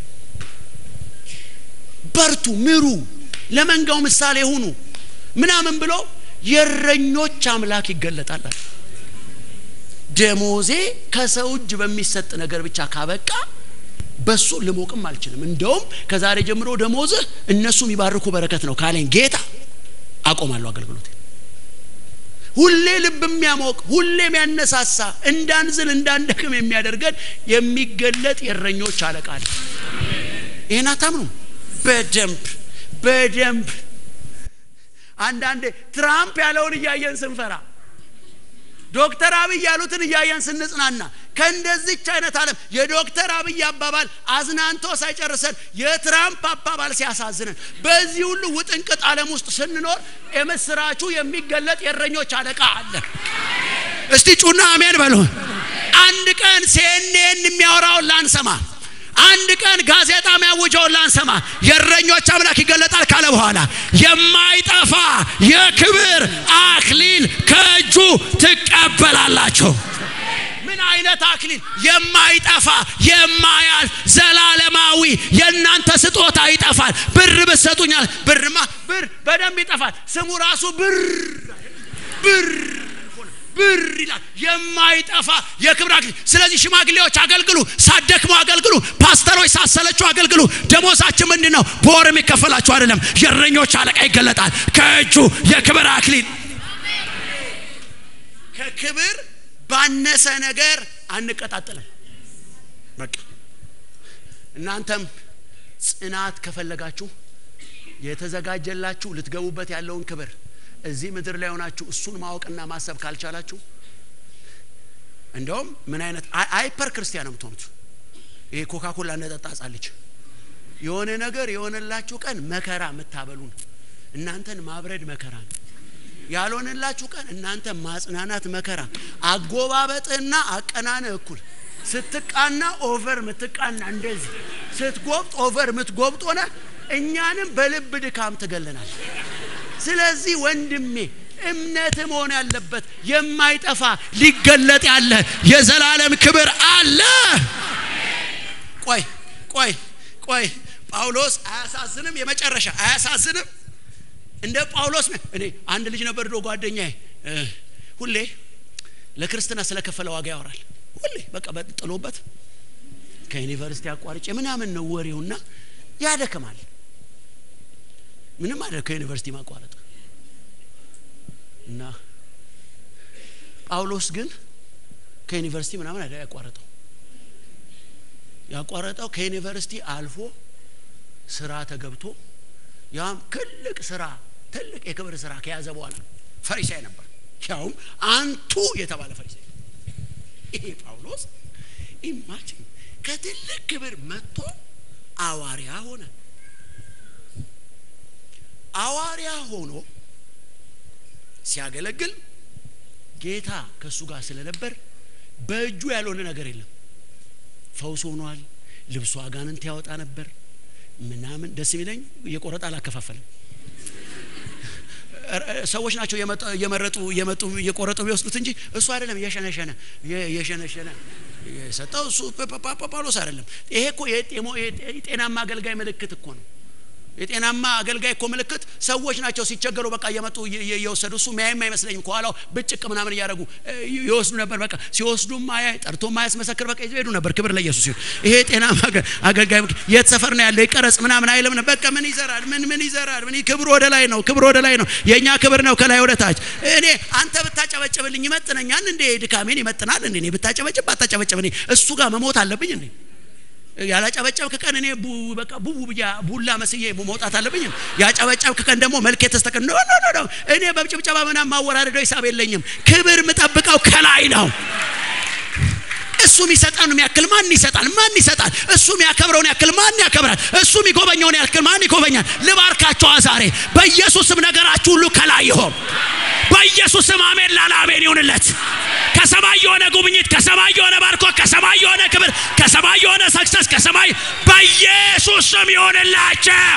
በርቱ፣ ምሩ፣ ለመንጋው ምሳሌ ሁኑ ምናምን ብሎ የእረኞች አምላክ ይገለጣል አለ። ደሞዜ ከሰው እጅ በሚሰጥ ነገር ብቻ ካበቃ በሱ ልሞቅም አልችልም። እንደውም ከዛሬ ጀምሮ ደሞዝህ እነሱ የሚባርኩ በረከት ነው ካለኝ ጌታ አቆማለሁ አገልግሎት። ሁሌ ልብ የሚያሞቅ ሁሌ የሚያነሳሳ እንዳንዝል እንዳንደክም የሚያደርገን የሚገለጥ የእረኞች አለቃ አለ። ይህን አታምኑ? በደንብ በደንብ አንዳንዴ ትራምፕ ያለውን እያየን ስንፈራ ዶክተር አብይ ያሉትን እያየን ስንጽናና ከእንደዚች አይነት ዓለም የዶክተር አብይ አባባል አዝናንቶ ሳይጨርሰን የትራምፕ አባባል ሲያሳዝነን በዚህ ሁሉ ውጥንቅጥ ዓለም ውስጥ ስንኖር የምስራቹ የሚገለጥ የእረኞች አለቃ አለ። እስቲ ጩና አሜን በሉ። አንድ ቀን ሲኤንኤን የሚያወራውን ላንሰማ፣ አንድ ቀን ጋዜጣ የሚያውጀውን ላንሰማ፣ የእረኞች አምላክ ይገለጣል ካለ በኋላ የማይጠፋ የክብር አክሊል ከእጁ ትቀበላላችሁ። ምን አይነት አክሊል? የማይጠፋ የማያልፍ ዘላለማዊ። የእናንተ ስጦታ ይጠፋል። ብር ብትሰጡኛል፣ ብርማ ብር በደንብ ይጠፋል። ስሙ ራሱ ብር ብር ብር ይላል። የማይጠፋ የክብር አክሊል። ስለዚህ ሽማግሌዎች አገልግሉ፣ ሳትደክሙ አገልግሉ፣ ፓስተሮች ሳሰለችሁ አገልግሉ። ደሞዛችን ምንድን ነው? በወር የሚከፈላችሁ አይደለም። የእረኞች አለቃ ይገለጣል ከእጁ የክብር አክሊል ከክብር ባነሰ ነገር አንቀጣጠልም። በቃ እናንተም ጽናት ከፈለጋችሁ የተዘጋጀላችሁ ልትገቡበት ያለውን ክብር እዚህ ምድር ላይ ሆናችሁ እሱን ማወቅና ማሰብ ካልቻላችሁ እንደውም ምን አይነት አይፐር ክርስቲያን ነው የምትሆኑት። ይሄ ኮካ ኮላ እንደጠጣ ጻለች የሆነ ነገር የሆነላችሁ ቀን መከራ የምታበሉን እናንተን ማብረድ መከራ ነው። ያልሆነላችሁ ቀን እናንተ ማጽናናት መከራ። አጎባበጥና አቀናነ እኩል ስትቃና ኦቨር ምትቃና እንደዚህ ስትጎብጥ ኦቨር ምትጎብጥ ሆነ እኛንም በልብ ድካም ትገለናል። ስለዚህ ወንድሜ እምነት መሆን ያለበት የማይጠፋ ሊገለጥ ያለ የዘላለም ክብር አለ። ቆይ ቆይ ቆይ ጳውሎስ አያሳዝንም? የመጨረሻ አያሳዝንም? እንደ ጳውሎስ ነው። እኔ አንድ ልጅ ነበር ድሮ ጓደኛዬ፣ ሁሌ ለክርስትና ስለከፈለ ዋጋ ያወራል። ሁሌ በቃ ጥሎበት ከዩኒቨርሲቲ አቋርጬ ምናምን ነው ወሬውና ያደክማል። ምንም አለ ከዩኒቨርሲቲ ማቋረጥ እና ጳውሎስ ግን ከዩኒቨርሲቲ ምናምን አይደል ያቋረጠው። ያቋረጠው ከዩኒቨርሲቲ አልፎ ስራ ተገብቶ ያም ትልቅ ስራ ትልቅ የክብር ስራ ከያዘ በኋላ ፈሪሳይ ነበር። ያውም አንቱ የተባለ ፈሪሳይ። ይሄ ጳውሎስ ኢማጂን ከትልቅ ክብር መጥቶ አዋሪያ ሆነ። አዋሪያ ሆኖ ሲያገለግል ጌታ ከእሱ ጋር ስለነበር በእጁ ያልሆነ ነገር የለም። ፈውስ ሆኗል። ልብሱ አጋንንት ያወጣ ነበር ምናምን። ደስ የሚለኝ እየቆረጠ አላከፋፈልም። ሰዎች ናቸው እየመረጡ እየመጡ እየቆረጡ ቢወስዱት እንጂ እሱ አይደለም። እየሸነሸነ እየሸነሸነ የሰጠው እሱ ጳውሎስ አይደለም። ይሄ እኮ የጤናማ አገልጋይ ምልክት እኮ ነው። የጤናማ አገልጋይ እኮ ምልክት ሰዎች ናቸው ሲቸገሩ በቃ እየመጡ እየወሰዱ እሱ ሚያይም አይመስለኝም ከኋላው ብጭቅ ምናምን እያደረጉ ይወስዱ ነበር። በቃ ሲወስዱ ማያይ ጠርቶ ማያስመሰክር በቃ ይዘው ሄዱ ነበር። ክብር ለኢየሱስ ይሁን። ይሄ የጤናማ አገልጋይ የት ሰፈር ነው ያለው ይቀረጽ ምናምን አይልም ነበር። በቃ ምን ይዘራል? ምን ምን ይዘራል? ምን ክብር ወደ ላይ ነው፣ ክብር ወደ ላይ ነው። የእኛ ክብር ነው ከላይ ወደ ታች። እኔ አንተ ብታጨበጭብልኝ ይመጥነኛል እንዴ? ድካሜን ይመጥናል እንዴ? እኔ ብታጨበጭብ ባታጨበጭብ እኔ እሱ ጋር መሞት አለብኝ እንዴ? ያላጨበጨብክ ቀን እኔ በቃ ቡቡ ብያ ቡላ መስዬ መውጣት አለብኝ። ያጨበጨብክ ቀን ደግሞ መልክ የተስተከ ኖ ኖ ኖ እኔ በጭብጨባ ምናምን ማወራረደው ሂሳብ የለኝም። ክብር የምጠብቀው ከላይ ነው። እሱ የሚሰጠውን ያክል ማን ይሰጣል? ማን ይሰጣል? እሱ የሚያከብረውን ያክል ማን ያከብራል? እሱ የሚጎበኘውን ያክል ማን ይጎበኛል? ልባርካቸዋ ዛሬ በኢየሱስም ነገራችሁ ሁሉ ከላይ ይሆን። በኢየሱስም አሜን ላለ አሜን ይሁንለት። ከሰማይ የሆነ ጉብኝት፣ ከሰማይ የሆነ ባርኮት፣ ከሰማይ የሆነ ክብር፣ ከሰማይ የሆነ ሰክሰስ፣ ከሰማይ በኢየሱስ ስም ይሆንላቸው።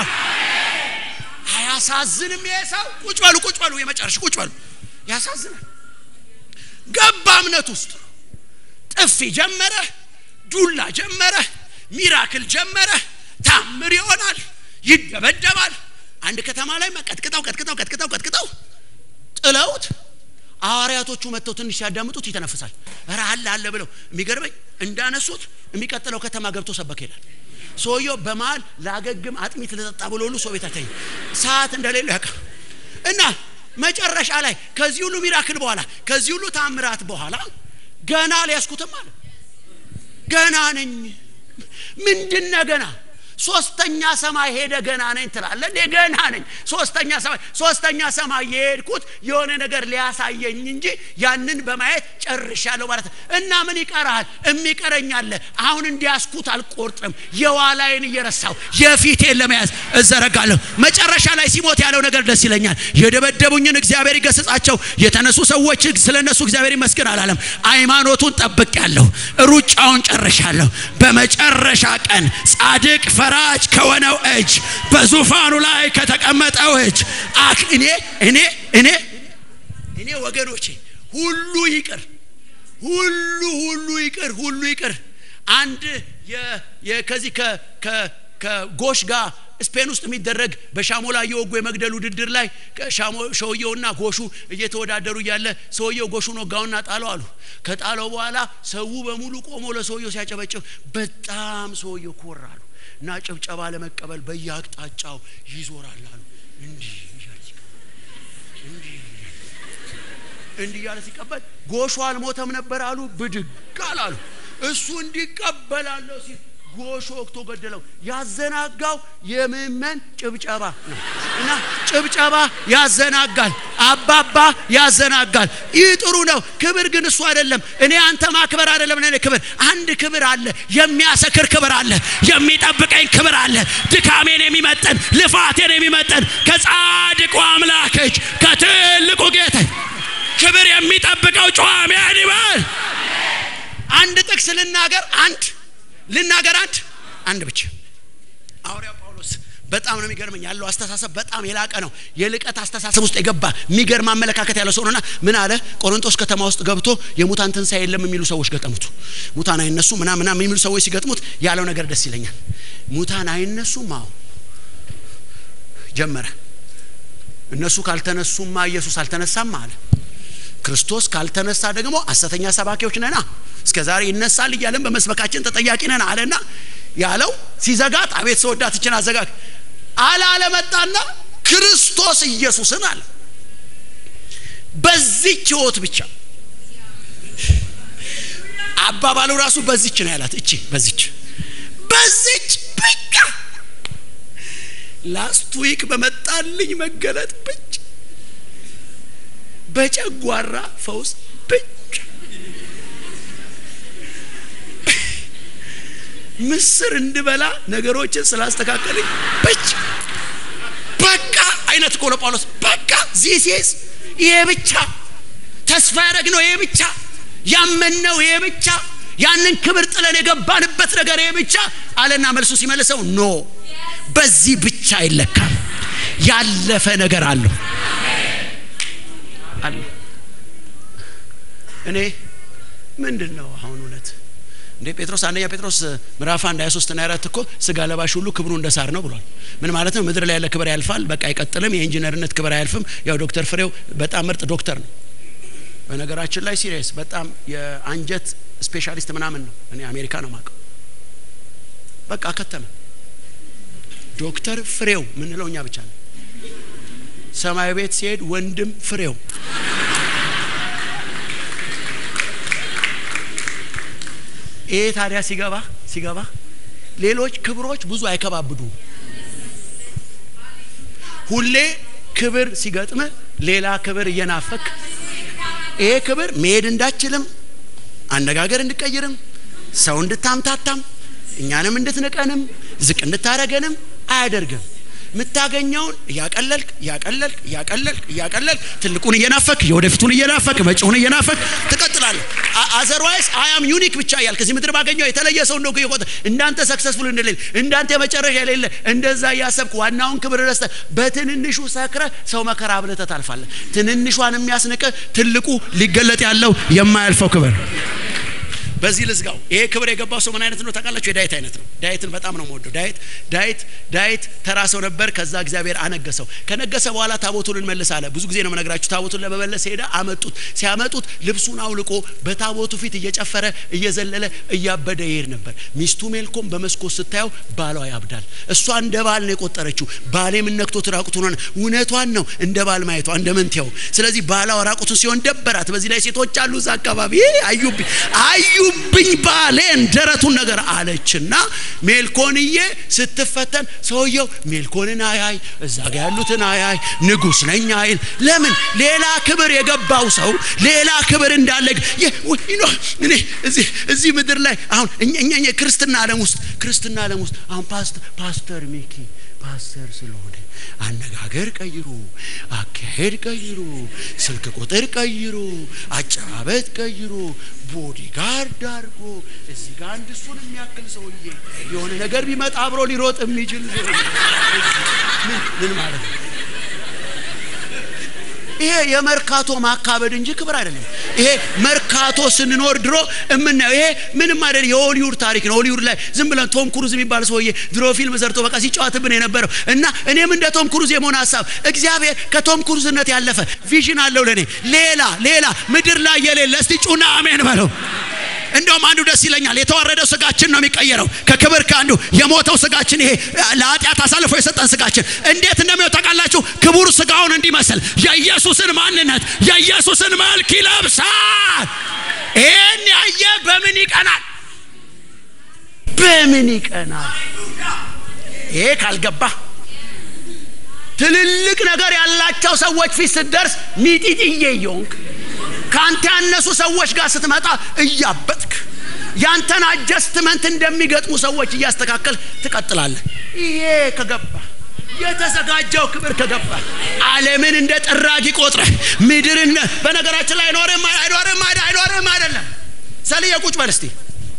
አያሳዝንም? ይሄ ሰው ቁጭ በሉ ቁጭ በሉ፣ የመጨረሻ ቁጭ በሉ። ያሳዝናል። ገባ እምነት ውስጥ ጥፊ ጀመረ፣ ዱላ ጀመረ፣ ሚራክል ጀመረ፣ ታምር ይሆናል፣ ይደበደባል። አንድ ከተማ ላይ ቀጥቅጠው ቀጥቅጠው ቀጥቅጠው ቀጥቅጠው ጥለውት ሐዋርያቶቹ መጥተው ትንሽ ሲያዳምጡት ይተነፍሳል። ኧረ አለ አለ ብለው የሚገርመኝ እንዳነሱት የሚቀጥለው ከተማ ገብቶ ሰበክ ይላል። ሰውየው በመሀል ላገግም አጥሚት ልጠጣ ብሎ ሁሉ ሰው ቤት አተኝ ሰዓት እንደሌለው ያውቃ እና መጨረሻ ላይ ከዚህ ሁሉ ሚራክል በኋላ ከዚህ ሁሉ ታምራት በኋላ ገና ሊያስኩትም አለ ገና ነኝ ምንድነ ገና ሶስተኛ ሰማይ ሄደ ገና ነኝ ትላለ እንዴ ገና ነኝ ሶስተኛ ሰማይ ሶስተኛ ሰማይ የሄድኩት የሆነ ነገር ሊያሳየኝ እንጂ ያንን በማየት ጨርሻለሁ ማለት እና ምን ይቀርሃል የሚቀረኛለ አሁን እንዲያስኩት አልቆርጥም የዋላይን እየረሳው የፊቴን ለመያዝ እዘረጋለሁ መጨረሻ ላይ ሲሞት ያለው ነገር ደስ ይለኛል የደበደቡኝን እግዚአብሔር ይገስጻቸው የተነሱ ሰዎች ስለ እነሱ እግዚአብሔር ይመስገን አላለም ሃይማኖቱን ጠብቅ ያለሁ ሩጫውን ጨርሻለሁ በመጨረሻ ቀን ጻድቅ ፈራጅ ከሆነው እጅ በዙፋኑ ላይ ከተቀመጠው እጅ አክ እኔ እኔ እኔ እኔ ወገኖቼ ሁሉ ይቅር ሁሉ ሁሉ ይቅር ሁሉ ይቅር አንድ ከዚህ ከጎሽ ጋር ስፔን ውስጥ የሚደረግ በሻሞላ እየወጉ የመግደል ውድድር ላይ ሰውየውና ጎሹ እየተወዳደሩ እያለ ሰውየው ጎሹን ወጋውና ጣለው አሉ ከጣለው በኋላ ሰው በሙሉ ቆሞ ለሰውየው ሲያጨበጭብ በጣም ሰውየው ኮራሉ እና ጭብጨባ ለመቀበል በየአቅጣጫው ይዞራል አሉ እንዲህ እንዲህ እያለ ሲቀበል ጎሹ አልሞተም ነበር አሉ ብድግ አላሉ እሱ እንዲቀበላለሁ ሲል ጎሾ ወቅቶ ገደለው ያዘናጋው የምእመን ጭብጨባ ነው እና ጭብጨባ ያዘናጋል አባባ ያዘናጋል ይህ ጥሩ ነው ክብር ግን እሱ አይደለም እኔ አንተ ማክበር አይደለም ለኔ ክብር አንድ ክብር አለ የሚያሰክር ክብር አለ የሚጠብቀኝ ክብር አለ ድካሜን የሚመጠን ልፋቴን የሚመጠን ከጻድቁ አምላክ እጅ ከትልቁ ጌታ ክብር የሚጠብቀው ጨዋሚያን ይበል አንድ ጥቅስ ልናገር አንድ ልናገር አንድ አንድ ብቻ ሐዋርያው ጳውሎስ በጣም ነው የሚገርመኝ ያለው አስተሳሰብ በጣም የላቀ ነው የልቀት አስተሳሰብ ውስጥ የገባ የሚገርም አመለካከት ያለው ሰው ነውና ምን አለ ቆሮንቶስ ከተማ ውስጥ ገብቶ የሙታን ትንሣኤ የለም የሚሉ ሰዎች ገጠሙት ሙታን አይነሱ ምና ምና የሚሉ ሰዎች ሲገጥሙት ያለው ነገር ደስ ይለኛል ሙታን አይነሱም አዎ ጀመረ እነሱ ካልተነሱማ ኢየሱስ አልተነሳም አለ ክርስቶስ ካልተነሳ ደግሞ ሐሰተኛ ሰባኪዎች ነና እስከ ዛሬ ይነሳል እያለን በመስበካችን ተጠያቂ ነን አለና ያለው ሲዘጋት አቤት ሰወዳት ይችን አዘጋግ አለ አለመጣና ክርስቶስ ኢየሱስን አለ በዚች ህይወት ብቻ አባባሉ ራሱ በዚች ነው ያላት እቺ በዚች በዚች ብቻ ላስት ዊክ በመጣልኝ መገለጥ ብቻ በጨጓራ ፈውስ ብቻ ምስር እንድበላ ነገሮችን ስላስተካከልኝ ብቻ በቃ አይነት እኮ ነው ጳውሎስ በቃ ዚሴስ ይሄ ብቻ ተስፋ ያደረግነው ይሄ ብቻ ያመንነው ይሄ ብቻ ያንን ክብር ጥለን የገባንበት ነገር ይሄ ብቻ አለና መልሱ ሲመልሰው ኖ በዚህ ብቻ አይለካም ያለፈ ነገር አለው አለ እኔ ምንድን ነው አሁን እውነት እንዴ ጴጥሮስ አንደኛ ጴጥሮስ ምዕራፍ አንድ ሀያ ሶስት ና አራት እኮ ስጋ ለባሽ ሁሉ ክብሩ እንደ ሳር ነው ብሏል ምን ማለት ነው ምድር ላይ ያለ ክብር ያልፋል በቃ አይቀጥልም የኢንጂነርነት ክብር አያልፍም ያው ዶክተር ፍሬው በጣም ምርጥ ዶክተር ነው በነገራችን ላይ ሲሪየስ በጣም የአንጀት ስፔሻሊስት ምናምን ነው እኔ አሜሪካ ነው ማቀው በቃ ከተመ ዶክተር ፍሬው ምንለው እኛ ብቻ ነው ሰማይ ቤት ሲሄድ ወንድም ፍሬው ይሄ ታዲያ ሲገባ ሲገባ ሌሎች ክብሮች ብዙ አይከባብዱ ሁሌ ክብር ሲገጥም ሌላ ክብር እየናፈክ ይሄ ክብር መሄድ እንዳችልም አነጋገር እንድቀይርም ሰው እንድታምታታም እኛንም እንድትንቀንም ዝቅ እንድታረገንም አያደርግም። የምታገኘውን እያቀለልክ እያቀለልክ እያቀለልክ እያቀለልክ ትልቁን እየናፈክ የወደፊቱን እየናፈክ መጪውን እየናፈክ ትቀጥላለህ። አዘርዋይስ አያም ዩኒክ ብቻ እያልክ ከዚህ ምድር ባገኘው የተለየ ሰው እንደው ይቆጠ እንዳንተ ሰክሰስፉል እንደሌለ እንዳንተ የመጨረሻ የሌለ እንደዛ እያሰብክ ዋናውን ክብር ረስተህ በትንንሹ ሰክረህ ሰው መከራ ብለህ ታልፋለህ። ትንንሿን የሚያስንቅህ ትልቁ ሊገለጥ ያለው የማያልፈው ክብር በዚህ ልዝጋው። ይሄ ክብር የገባው ሰው ምን አይነት ነው ታውቃላችሁ? የዳዊት አይነት ነው። ዳዊትን በጣም ነው የምወደው። ዳዊት ዳዊት ዳዊት ተራ ሰው ነበር። ከዛ እግዚአብሔር አነገሰው። ከነገሰ በኋላ ታቦቱን እንመልስ አለ። ብዙ ጊዜ ነው የምነግራችሁ። ታቦቱን ለመመለስ ሄደ። አመጡት። ሲያመጡት ልብሱን አውልቆ በታቦቱ ፊት እየጨፈረ እየዘለለ እያበደ ይሄድ ነበር። ሚስቱ ሜልኮም በመስኮት ስታየው ባሏ ያብዳል። እሷ እንደ ባል ነው የቆጠረችው። ባሌ ምን ነክቶት ራቁቱን ሆነ። እውነቷን ነው እንደ ባል ማየቷ እንደ ምንትያው። ስለዚህ ባሏ ራቁቱን ሲሆን ደበራት። በዚህ ላይ ሴቶች አሉ እዛ አካባቢ አዩብኝ አዩ ብኝ ባሌን ደረቱን ነገር አለችና ሜልኮንዬ ስትፈተን ሰውየው ሜልኮንን አያይ እዛ ጋ ያሉትን አያይ ንጉስ ነኝ አይል ለምን ሌላ ክብር የገባው ሰው ሌላ ክብር እንዳለ እኔ እዚህ ምድር ላይ አሁን እኛ ክርስትና ዓለም ውስጥ ክርስትና ዓለም ውስጥ አሁን ፓስተር ሚኪ ፓስተር ስለሆነ አነጋገር ቀይሩ፣ አካሄድ ቀይሩ፣ ስልክ ቁጥር ቀይሩ፣ አጨባበጥ ቀይሩ፣ ቦዲ ጋርድ አድርጎ እዚህ ጋር አንድ እሱን የሚያክል ሰውዬ የሆነ ነገር ቢመጣ አብሮ ሊሮጥ የሚችል ምን ማለት ነው? ይሄ የመርካቶ ማካበድ እንጂ ክብር አይደለም። ይሄ መርካቶ ስንኖር ድሮ የምናየው ይሄ ምንም አይደለም። የሆሊውድ ታሪክ ነው። ሆሊውድ ላይ ዝም ብለን ቶም ክሩዝ የሚባል ሰውዬ ድሮ ፊልም ሰርቶ በቃ ሲጫወትብን የነበረው እና እኔም እንደ ቶም ክሩዝ የመሆን ሀሳብ እግዚአብሔር ከቶም ክሩዝነት ያለፈ ቪዥን አለው ለእኔ ሌላ ሌላ ምድር ላይ የሌለ እስቲ ጩና አሜን በለው። እንደውም አንዱ ደስ ይለኛል። የተዋረደው ስጋችን ነው የሚቀየረው ከክብር ከአንዱ የሞተው ስጋችን ይሄ ለኃጢአት አሳልፎ የሰጠን ስጋችን እንዴት እንደሚሆን ታውቃላችሁ? ክቡር ስጋውን እንዲመስል የኢየሱስን ማንነት የኢየሱስን መልክ ይለብሳል። ይህን ያየ በምን ይቀናል? በምን ይቀናል? ይሄ ካልገባ ትልልቅ ነገር ያላቸው ሰዎች ፊት ስትደርስ ሚጢጥዬ እየሆንክ ከአንተ ያነሱ ሰዎች ጋር ስትመጣ እያበጥክ ያንተን አጀስትመንት እንደሚገጥሙ ሰዎች እያስተካከል ትቀጥላለህ። ይሄ ከገባ የተዘጋጀው ክብር ከገባ ዓለምን እንደ ጠራጊ ቆጥረህ ምድርን በነገራችን ላይ አይኖርም አይኖርም አይኖርም አይደለም። ሰልዬ ቁጭ በል እስቲ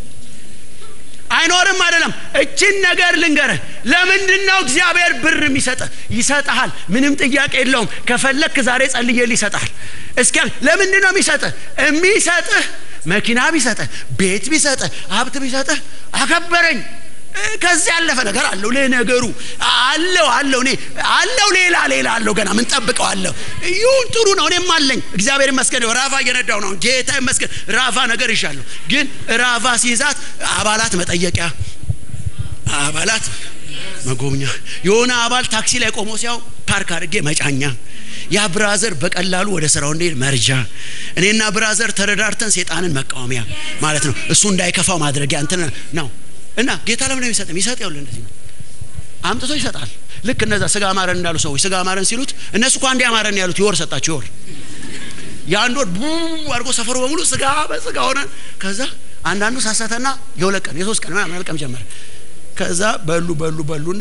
አይኖርም አይደለም። እችን ነገር ልንገርህ። ለምንድን ነው እግዚአብሔር ብር የሚሰጥህ? ይሰጥሃል። ምንም ጥያቄ የለውም። ከፈለክ ዛሬ ጸልዬልህ ይሰጥሃል። እስኪ ለምንድን ነው የሚሰጥህ? የሚሰጥህ መኪና ቢሰጥህ፣ ቤት ቢሰጥህ፣ ሀብት ቢሰጥህ አከበረኝ ከዚህ ያለፈ ነገር አለው ለነገሩ አለው አለው እኔ አለው ሌላ ሌላ አለው ገና ምን ጠብቀው አለው ይሁን ጥሩ ነው እኔም አለኝ እግዚአብሔር ይመስገን ራፋ እየነዳው ነው ጌታ ይመስገን ራፋ ነገር ይሻለሁ ግን ራፋ ሲይዛት አባላት መጠየቂያ አባላት መጎብኛ የሆነ አባል ታክሲ ላይ ቆሞ ሲያው ፓርክ አድርጌ መጫኛ ያ ብራዘር በቀላሉ ወደ ስራው እንዲሄድ መርጃ እኔና ብራዘር ተረዳርተን ሴጣንን መቃወሚያ ማለት ነው እሱ እንዳይከፋው ማድረጊያ እንትን ነው እና ጌታ ለምን ነው የሚሰጥ የሚሰጥ ያውል እንደዚህ ነው አምጥቶ ይሰጣል ልክ እነዛ ስጋ አማረን እንዳሉ ሰዎች ስጋ አማረን ሲሉት እነሱ እኮ አንዴ አማረን ያሉት ይወር ሰጣቸው ይወር የአንድ ወር ቡ አድርጎ ሰፈሩ በሙሉ ስጋ በስጋ ሆነ ከዛ አንዳንዱ ሳሳተና የሁለት ቀን የሶስት ቀን ምናምን መልቀም ጀመረ ከዛ በሉ በሉ በሉና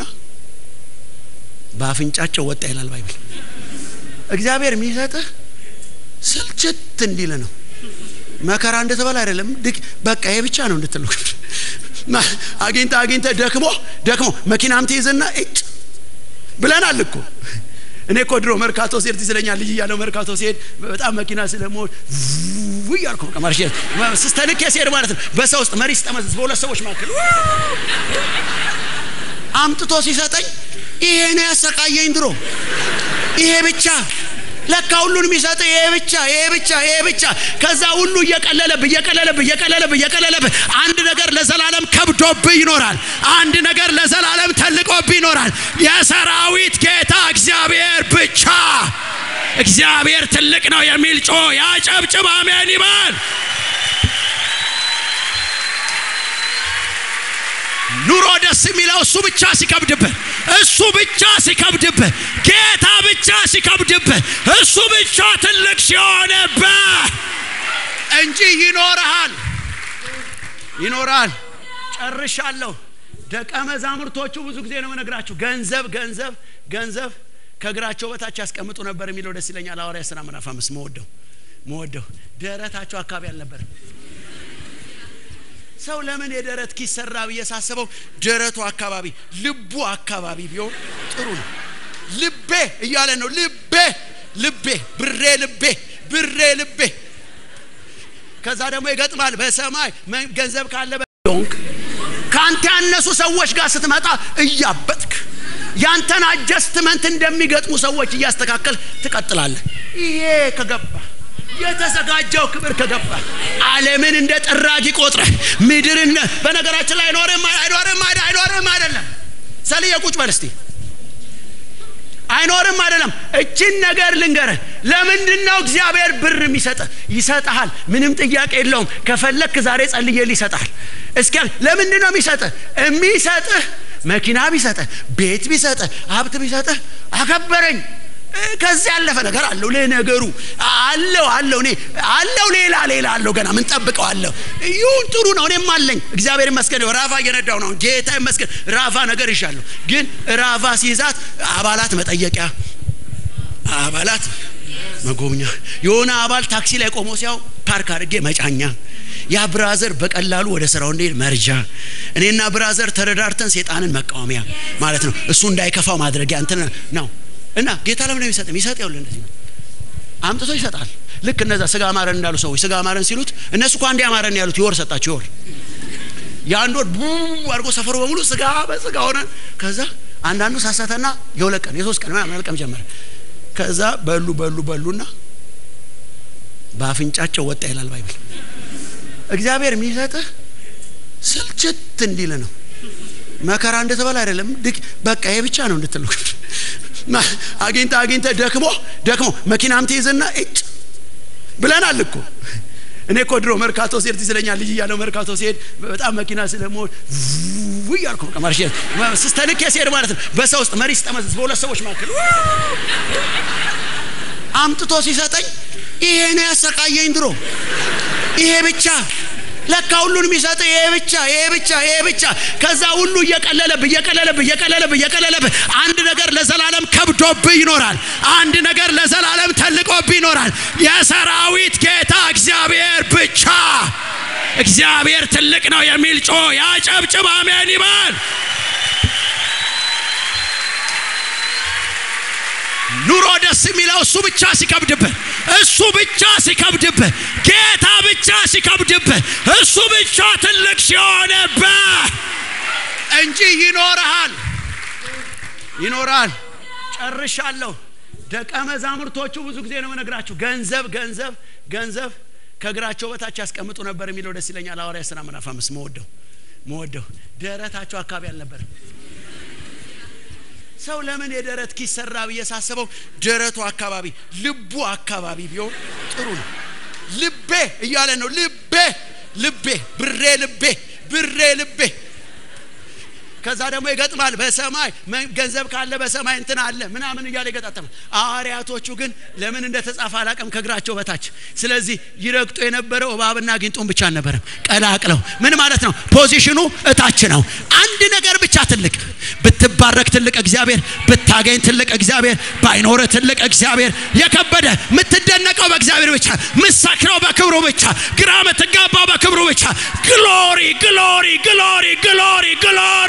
በአፍንጫቸው ወጣ ይላል ባይብል እግዚአብሔር የሚሰጥህ ስልችት እንዲል ነው መከራ እንደተባለ አይደለም በቃ ይሄ ብቻ ነው እንድትል አግኝተ አግኝተ ደክሞ ደክሞ መኪናም ትይዝና እጭ ብለናል እኮ እኔ እኮ ድሮ መርካቶ ሲሄድ ትዝለኛል ልጅ እያለው መርካቶ ሲሄድ በጣም መኪና ስለመሆን እያልኩ በቃ ማርሽ ስተልኬ ሲሄድ ማለት ነው በሰው ውስጥ መሪ ስጠመዝዝ በሁለት ሰዎች መካከል አምጥቶ ሲሰጠኝ ይሄ ነው ያሰቃየኝ ድሮ ይሄ ብቻ ለካ ሁሉን የሚሰጥ ይሄ ብቻ ይሄ ብቻ ይሄ ብቻ ከዛ ሁሉ እየቀለለብህ እየቀለለብህ እየቀለለብህ እየቀለለብህ አንድ ነገር ለዘላለም ከብዶብህ ይኖራል አንድ ነገር ለዘላለም ተልቆብህ ይኖራል የሰራዊት ጌታ እግዚአብሔር ብቻ እግዚአብሔር ትልቅ ነው የሚል ጮ ያጨብጭብ አሜን ይበል ኑሮ ደስ የሚለው እሱ ብቻ ሲከብድብህ እሱ ብቻ ሲከብድብህ ጌታ ብቻ ሲከብድብህ እሱ ብቻ ትልቅ ሲሆንብህ እንጂ ይኖርሃል ይኖራል። ጨርሻለሁ። ደቀ መዛሙርቶቹ ብዙ ጊዜ ነው የምነግራችሁ፣ ገንዘብ ገንዘብ ገንዘብ ከእግራቸው በታች ያስቀምጡ ነበር የሚለው ደስ ይለኛል። ሐዋርያት ሥራ ምዕራፍ አምስት መወደው መወደው ደረታቸው አካባቢ አልነበረም። ሰው ለምን የደረት ኪስ ሰራ ብዬ ሳስበው ደረቱ አካባቢ ልቡ አካባቢ ቢሆን ጥሩ ነው። ልቤ እያለ ነው። ልቤ ልቤ ብሬ ልቤ ብሬ ልቤ ከዛ ደግሞ ይገጥማል። በሰማይ ገንዘብ ካለ ሆንክ ከአንተ ያነሱ ሰዎች ጋር ስትመጣ እያበጥክ ያንተን አጀስትመንት እንደሚገጥሙ ሰዎች እያስተካከል ትቀጥላለህ። ይሄ ከገባ የተዘጋጀው ክብር ከገባ ዓለምን እንደ ጠራጊ ቆጥረህ ምድርን በነገራችን ላይ አይኖርም አይኖርም አይኖርም አይደለም። ሰልዬ ቁጭ በል እስቲ አይኖርም አይደለም። እችን ነገር ልንገርህ። ለምንድን ነው እግዚአብሔር ብር የሚሰጥህ? ይሰጥሃል። ምንም ጥያቄ የለውም። ከፈለክ ዛሬ ጸልዬልህ ይሰጥሃል። እስኪ ለምንድን ነው የሚሰጥህ? የሚሰጥህ መኪና ቢሰጥህ፣ ቤት ቢሰጥህ፣ ሀብት ቢሰጥህ አከበረኝ ከዚህ ያለፈ ነገር አለው ለነገሩ አለው አለው እኔ አለው ሌላ ሌላ አለው ገና ምን ጠብቀው አለው ይሁን ጥሩ ነው እኔም አለኝ እግዚአብሔር ይመስገን ራፋ እየነዳው ነው ጌታ ይመስገን ራፋ ነገር ይሻለሁ ግን ራፋ ሲይዛት አባላት መጠየቂያ አባላት መጎብኛ የሆነ አባል ታክሲ ላይ ቆሞ ሲያው ፓርክ አድርጌ መጫኛ ያ ብራዘር በቀላሉ ወደ ስራው እንዲሄድ መርጃ እኔና ብራዘር ተረዳርተን ሴጣንን መቃወሚያ ማለት ነው እሱ እንዳይከፋው ማድረጊያ እንትን ነው እና ጌታ ለምን ነው የሚሰጥ የሚሰጥ ያውል እንደዚህ ነው አምጥቶ ይሰጣል ልክ እነዛ ስጋ አማረን እንዳሉ ሰዎች ስጋ አማረን ሲሉት እነሱ እኮ አንዴ አማረን ያሉት ይወር ሰጣቸው ይወር የአንድ ወር ቡ አድርጎ ሰፈሩ በሙሉ ስጋ በስጋ ሆነ ከዛ አንዳንዱ ሳሳተና የሁለት ቀን የሶስት ቀን ምናምን መልቀም ጀመረ ከዛ በሉ በሉ በሉና በአፍንጫቸው ወጣ ይላል ባይብል እግዚአብሔር የሚሰጥህ ስልችት እንዲል ነው መከራ እንደተባለ አይደለም በቃ ይሄ ብቻ ነው እንድትል አግኝተ አግኝተ ደክሞ ደክሞ መኪናም ትይዝና እጭ ብለናል እኮ እኔ እኮ ድሮ መርካቶ ሲሄድ ትዝለኛል ልጅ እያለው መርካቶ ሲሄድ በጣም መኪና ስለመሆን እያልኩ በቃ ማርሽ ስተልኬ ሲሄድ ማለት ነው በሰው ውስጥ መሪ ስጠመዝዝ በሁለት ሰዎች መካከል አምጥቶ ሲሰጠኝ ይሄ ነው ያሰቃየኝ ድሮ ይሄ ብቻ ለካ ሁሉን የሚሰጥ ይሄ ብቻ ይሄ ብቻ ይሄ ብቻ ከዛ ሁሉ እየቀለለብህ እየቀለለብህ እየቀለለብህ እየቀለለብህ አንድ ነገር ለዘላለም ከብዶብህ ይኖራል አንድ ነገር ለዘላለም ተልቆብህ ይኖራል የሰራዊት ጌታ እግዚአብሔር ብቻ እግዚአብሔር ትልቅ ነው የሚል ጮ ያጨብጭብ አሜን ይባል ኑሮ ደስ የሚለው እሱ ብቻ ሲከብድብህ እሱ ብቻ ሲከብድብህ ጌታ ብቻ ሲከብድብህ እሱ ብቻ ትልቅ ሲሆንብህ እንጂ ይኖርሃል ይኖራል ጨርሻለሁ ደቀ መዛሙርቶቹ ብዙ ጊዜ ነው መነግራችሁ ገንዘብ ገንዘብ ገንዘብ ከእግራቸው በታች ያስቀምጡ ነበር የሚለው ደስ ይለኛል ሐዋርያ ሥራ ምዕራፍ አምስት መወደው መወደው ደረታቸው አካባቢ አልነበረም ሰው ለምን የደረት ኪስ ሰራ ብዬ ሳስበው ደረቱ አካባቢ ልቡ አካባቢ ቢሆን ጥሩ ነው ልቤ እያለ ነው ልቤ ልቤ ብሬ ልቤ ብሬ ልቤ ከዛ ደግሞ ይገጥማል በሰማይ ገንዘብ ካለ በሰማይ እንትን አለ ምናምን እያለ ይገጣጠማል ሐዋርያቶቹ ግን ለምን እንደተጻፈ አላቅም ከእግራቸው በታች ስለዚህ ይረግጡ የነበረው እባብና ጊንጡን ብቻ አልነበረም ቀላቅለው ምን ማለት ነው ፖዚሽኑ እታች ነው አንድ ነገር ብቻ ትልቅ ብትባረክ ትልቅ እግዚአብሔር ብታገኝ ትልቅ እግዚአብሔር ባይኖር ትልቅ እግዚአብሔር የከበደ የምትደነቀው በእግዚአብሔር ብቻ ምሰክረው በክብሩ ብቻ ግራ ምትጋባው በክብሩ ብቻ ግሎሪ ግሎሪ ግሎሪ ግሎሪ ግሎሪ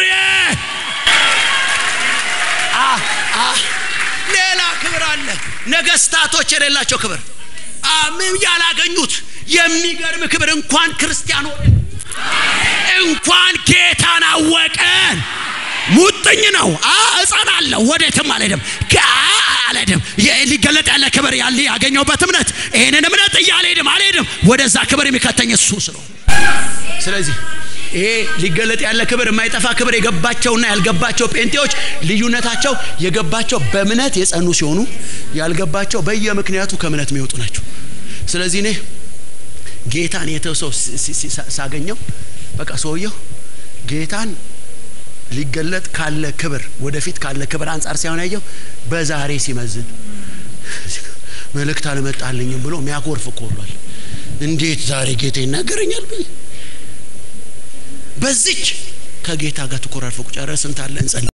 ሌላ ክብር አለ ነገስታቶች የሌላቸው ክብር ምን ያላገኙት የሚገርም ክብር እንኳን ክርስቲያኖ እንኳን ጌታን አወቀን ሙጥኝ ነው እጸናለሁ ወዴትም አልሄድም አልሄድም ሊገለጥ ያለ ክብር ያለ ያገኘውበት እምነት ይህንን እምነት እያልሄድም አልሄድም ወደዛ ክብር የሚከተኝ እሱ ስለ ስለዚህ ይሄ ሊገለጥ ያለ ክብር የማይጠፋ ክብር የገባቸውና ያልገባቸው ጴንጤዎች ልዩነታቸው የገባቸው በእምነት የጸኑ ሲሆኑ ያልገባቸው በየምክንያቱ ከእምነት የሚወጡ ናቸው ስለዚህ እኔ ጌታን የተው ሰው ሳገኘው በቃ ሰውየው ጌታን ሊገለጥ ካለ ክብር ወደፊት ካለ ክብር አንጻር ሳይሆን ያየው በዛሬ ሲመዝን መልእክት አልመጣልኝም ብሎ የሚያኮርፍ እኮ ብሏል እንዴት ዛሬ ጌታ ይናገረኛል ብዬ በዚች ከጌታ ጋር ትኮራርፈው ቁጭ ኧረ ስንት አለ እንጸልይ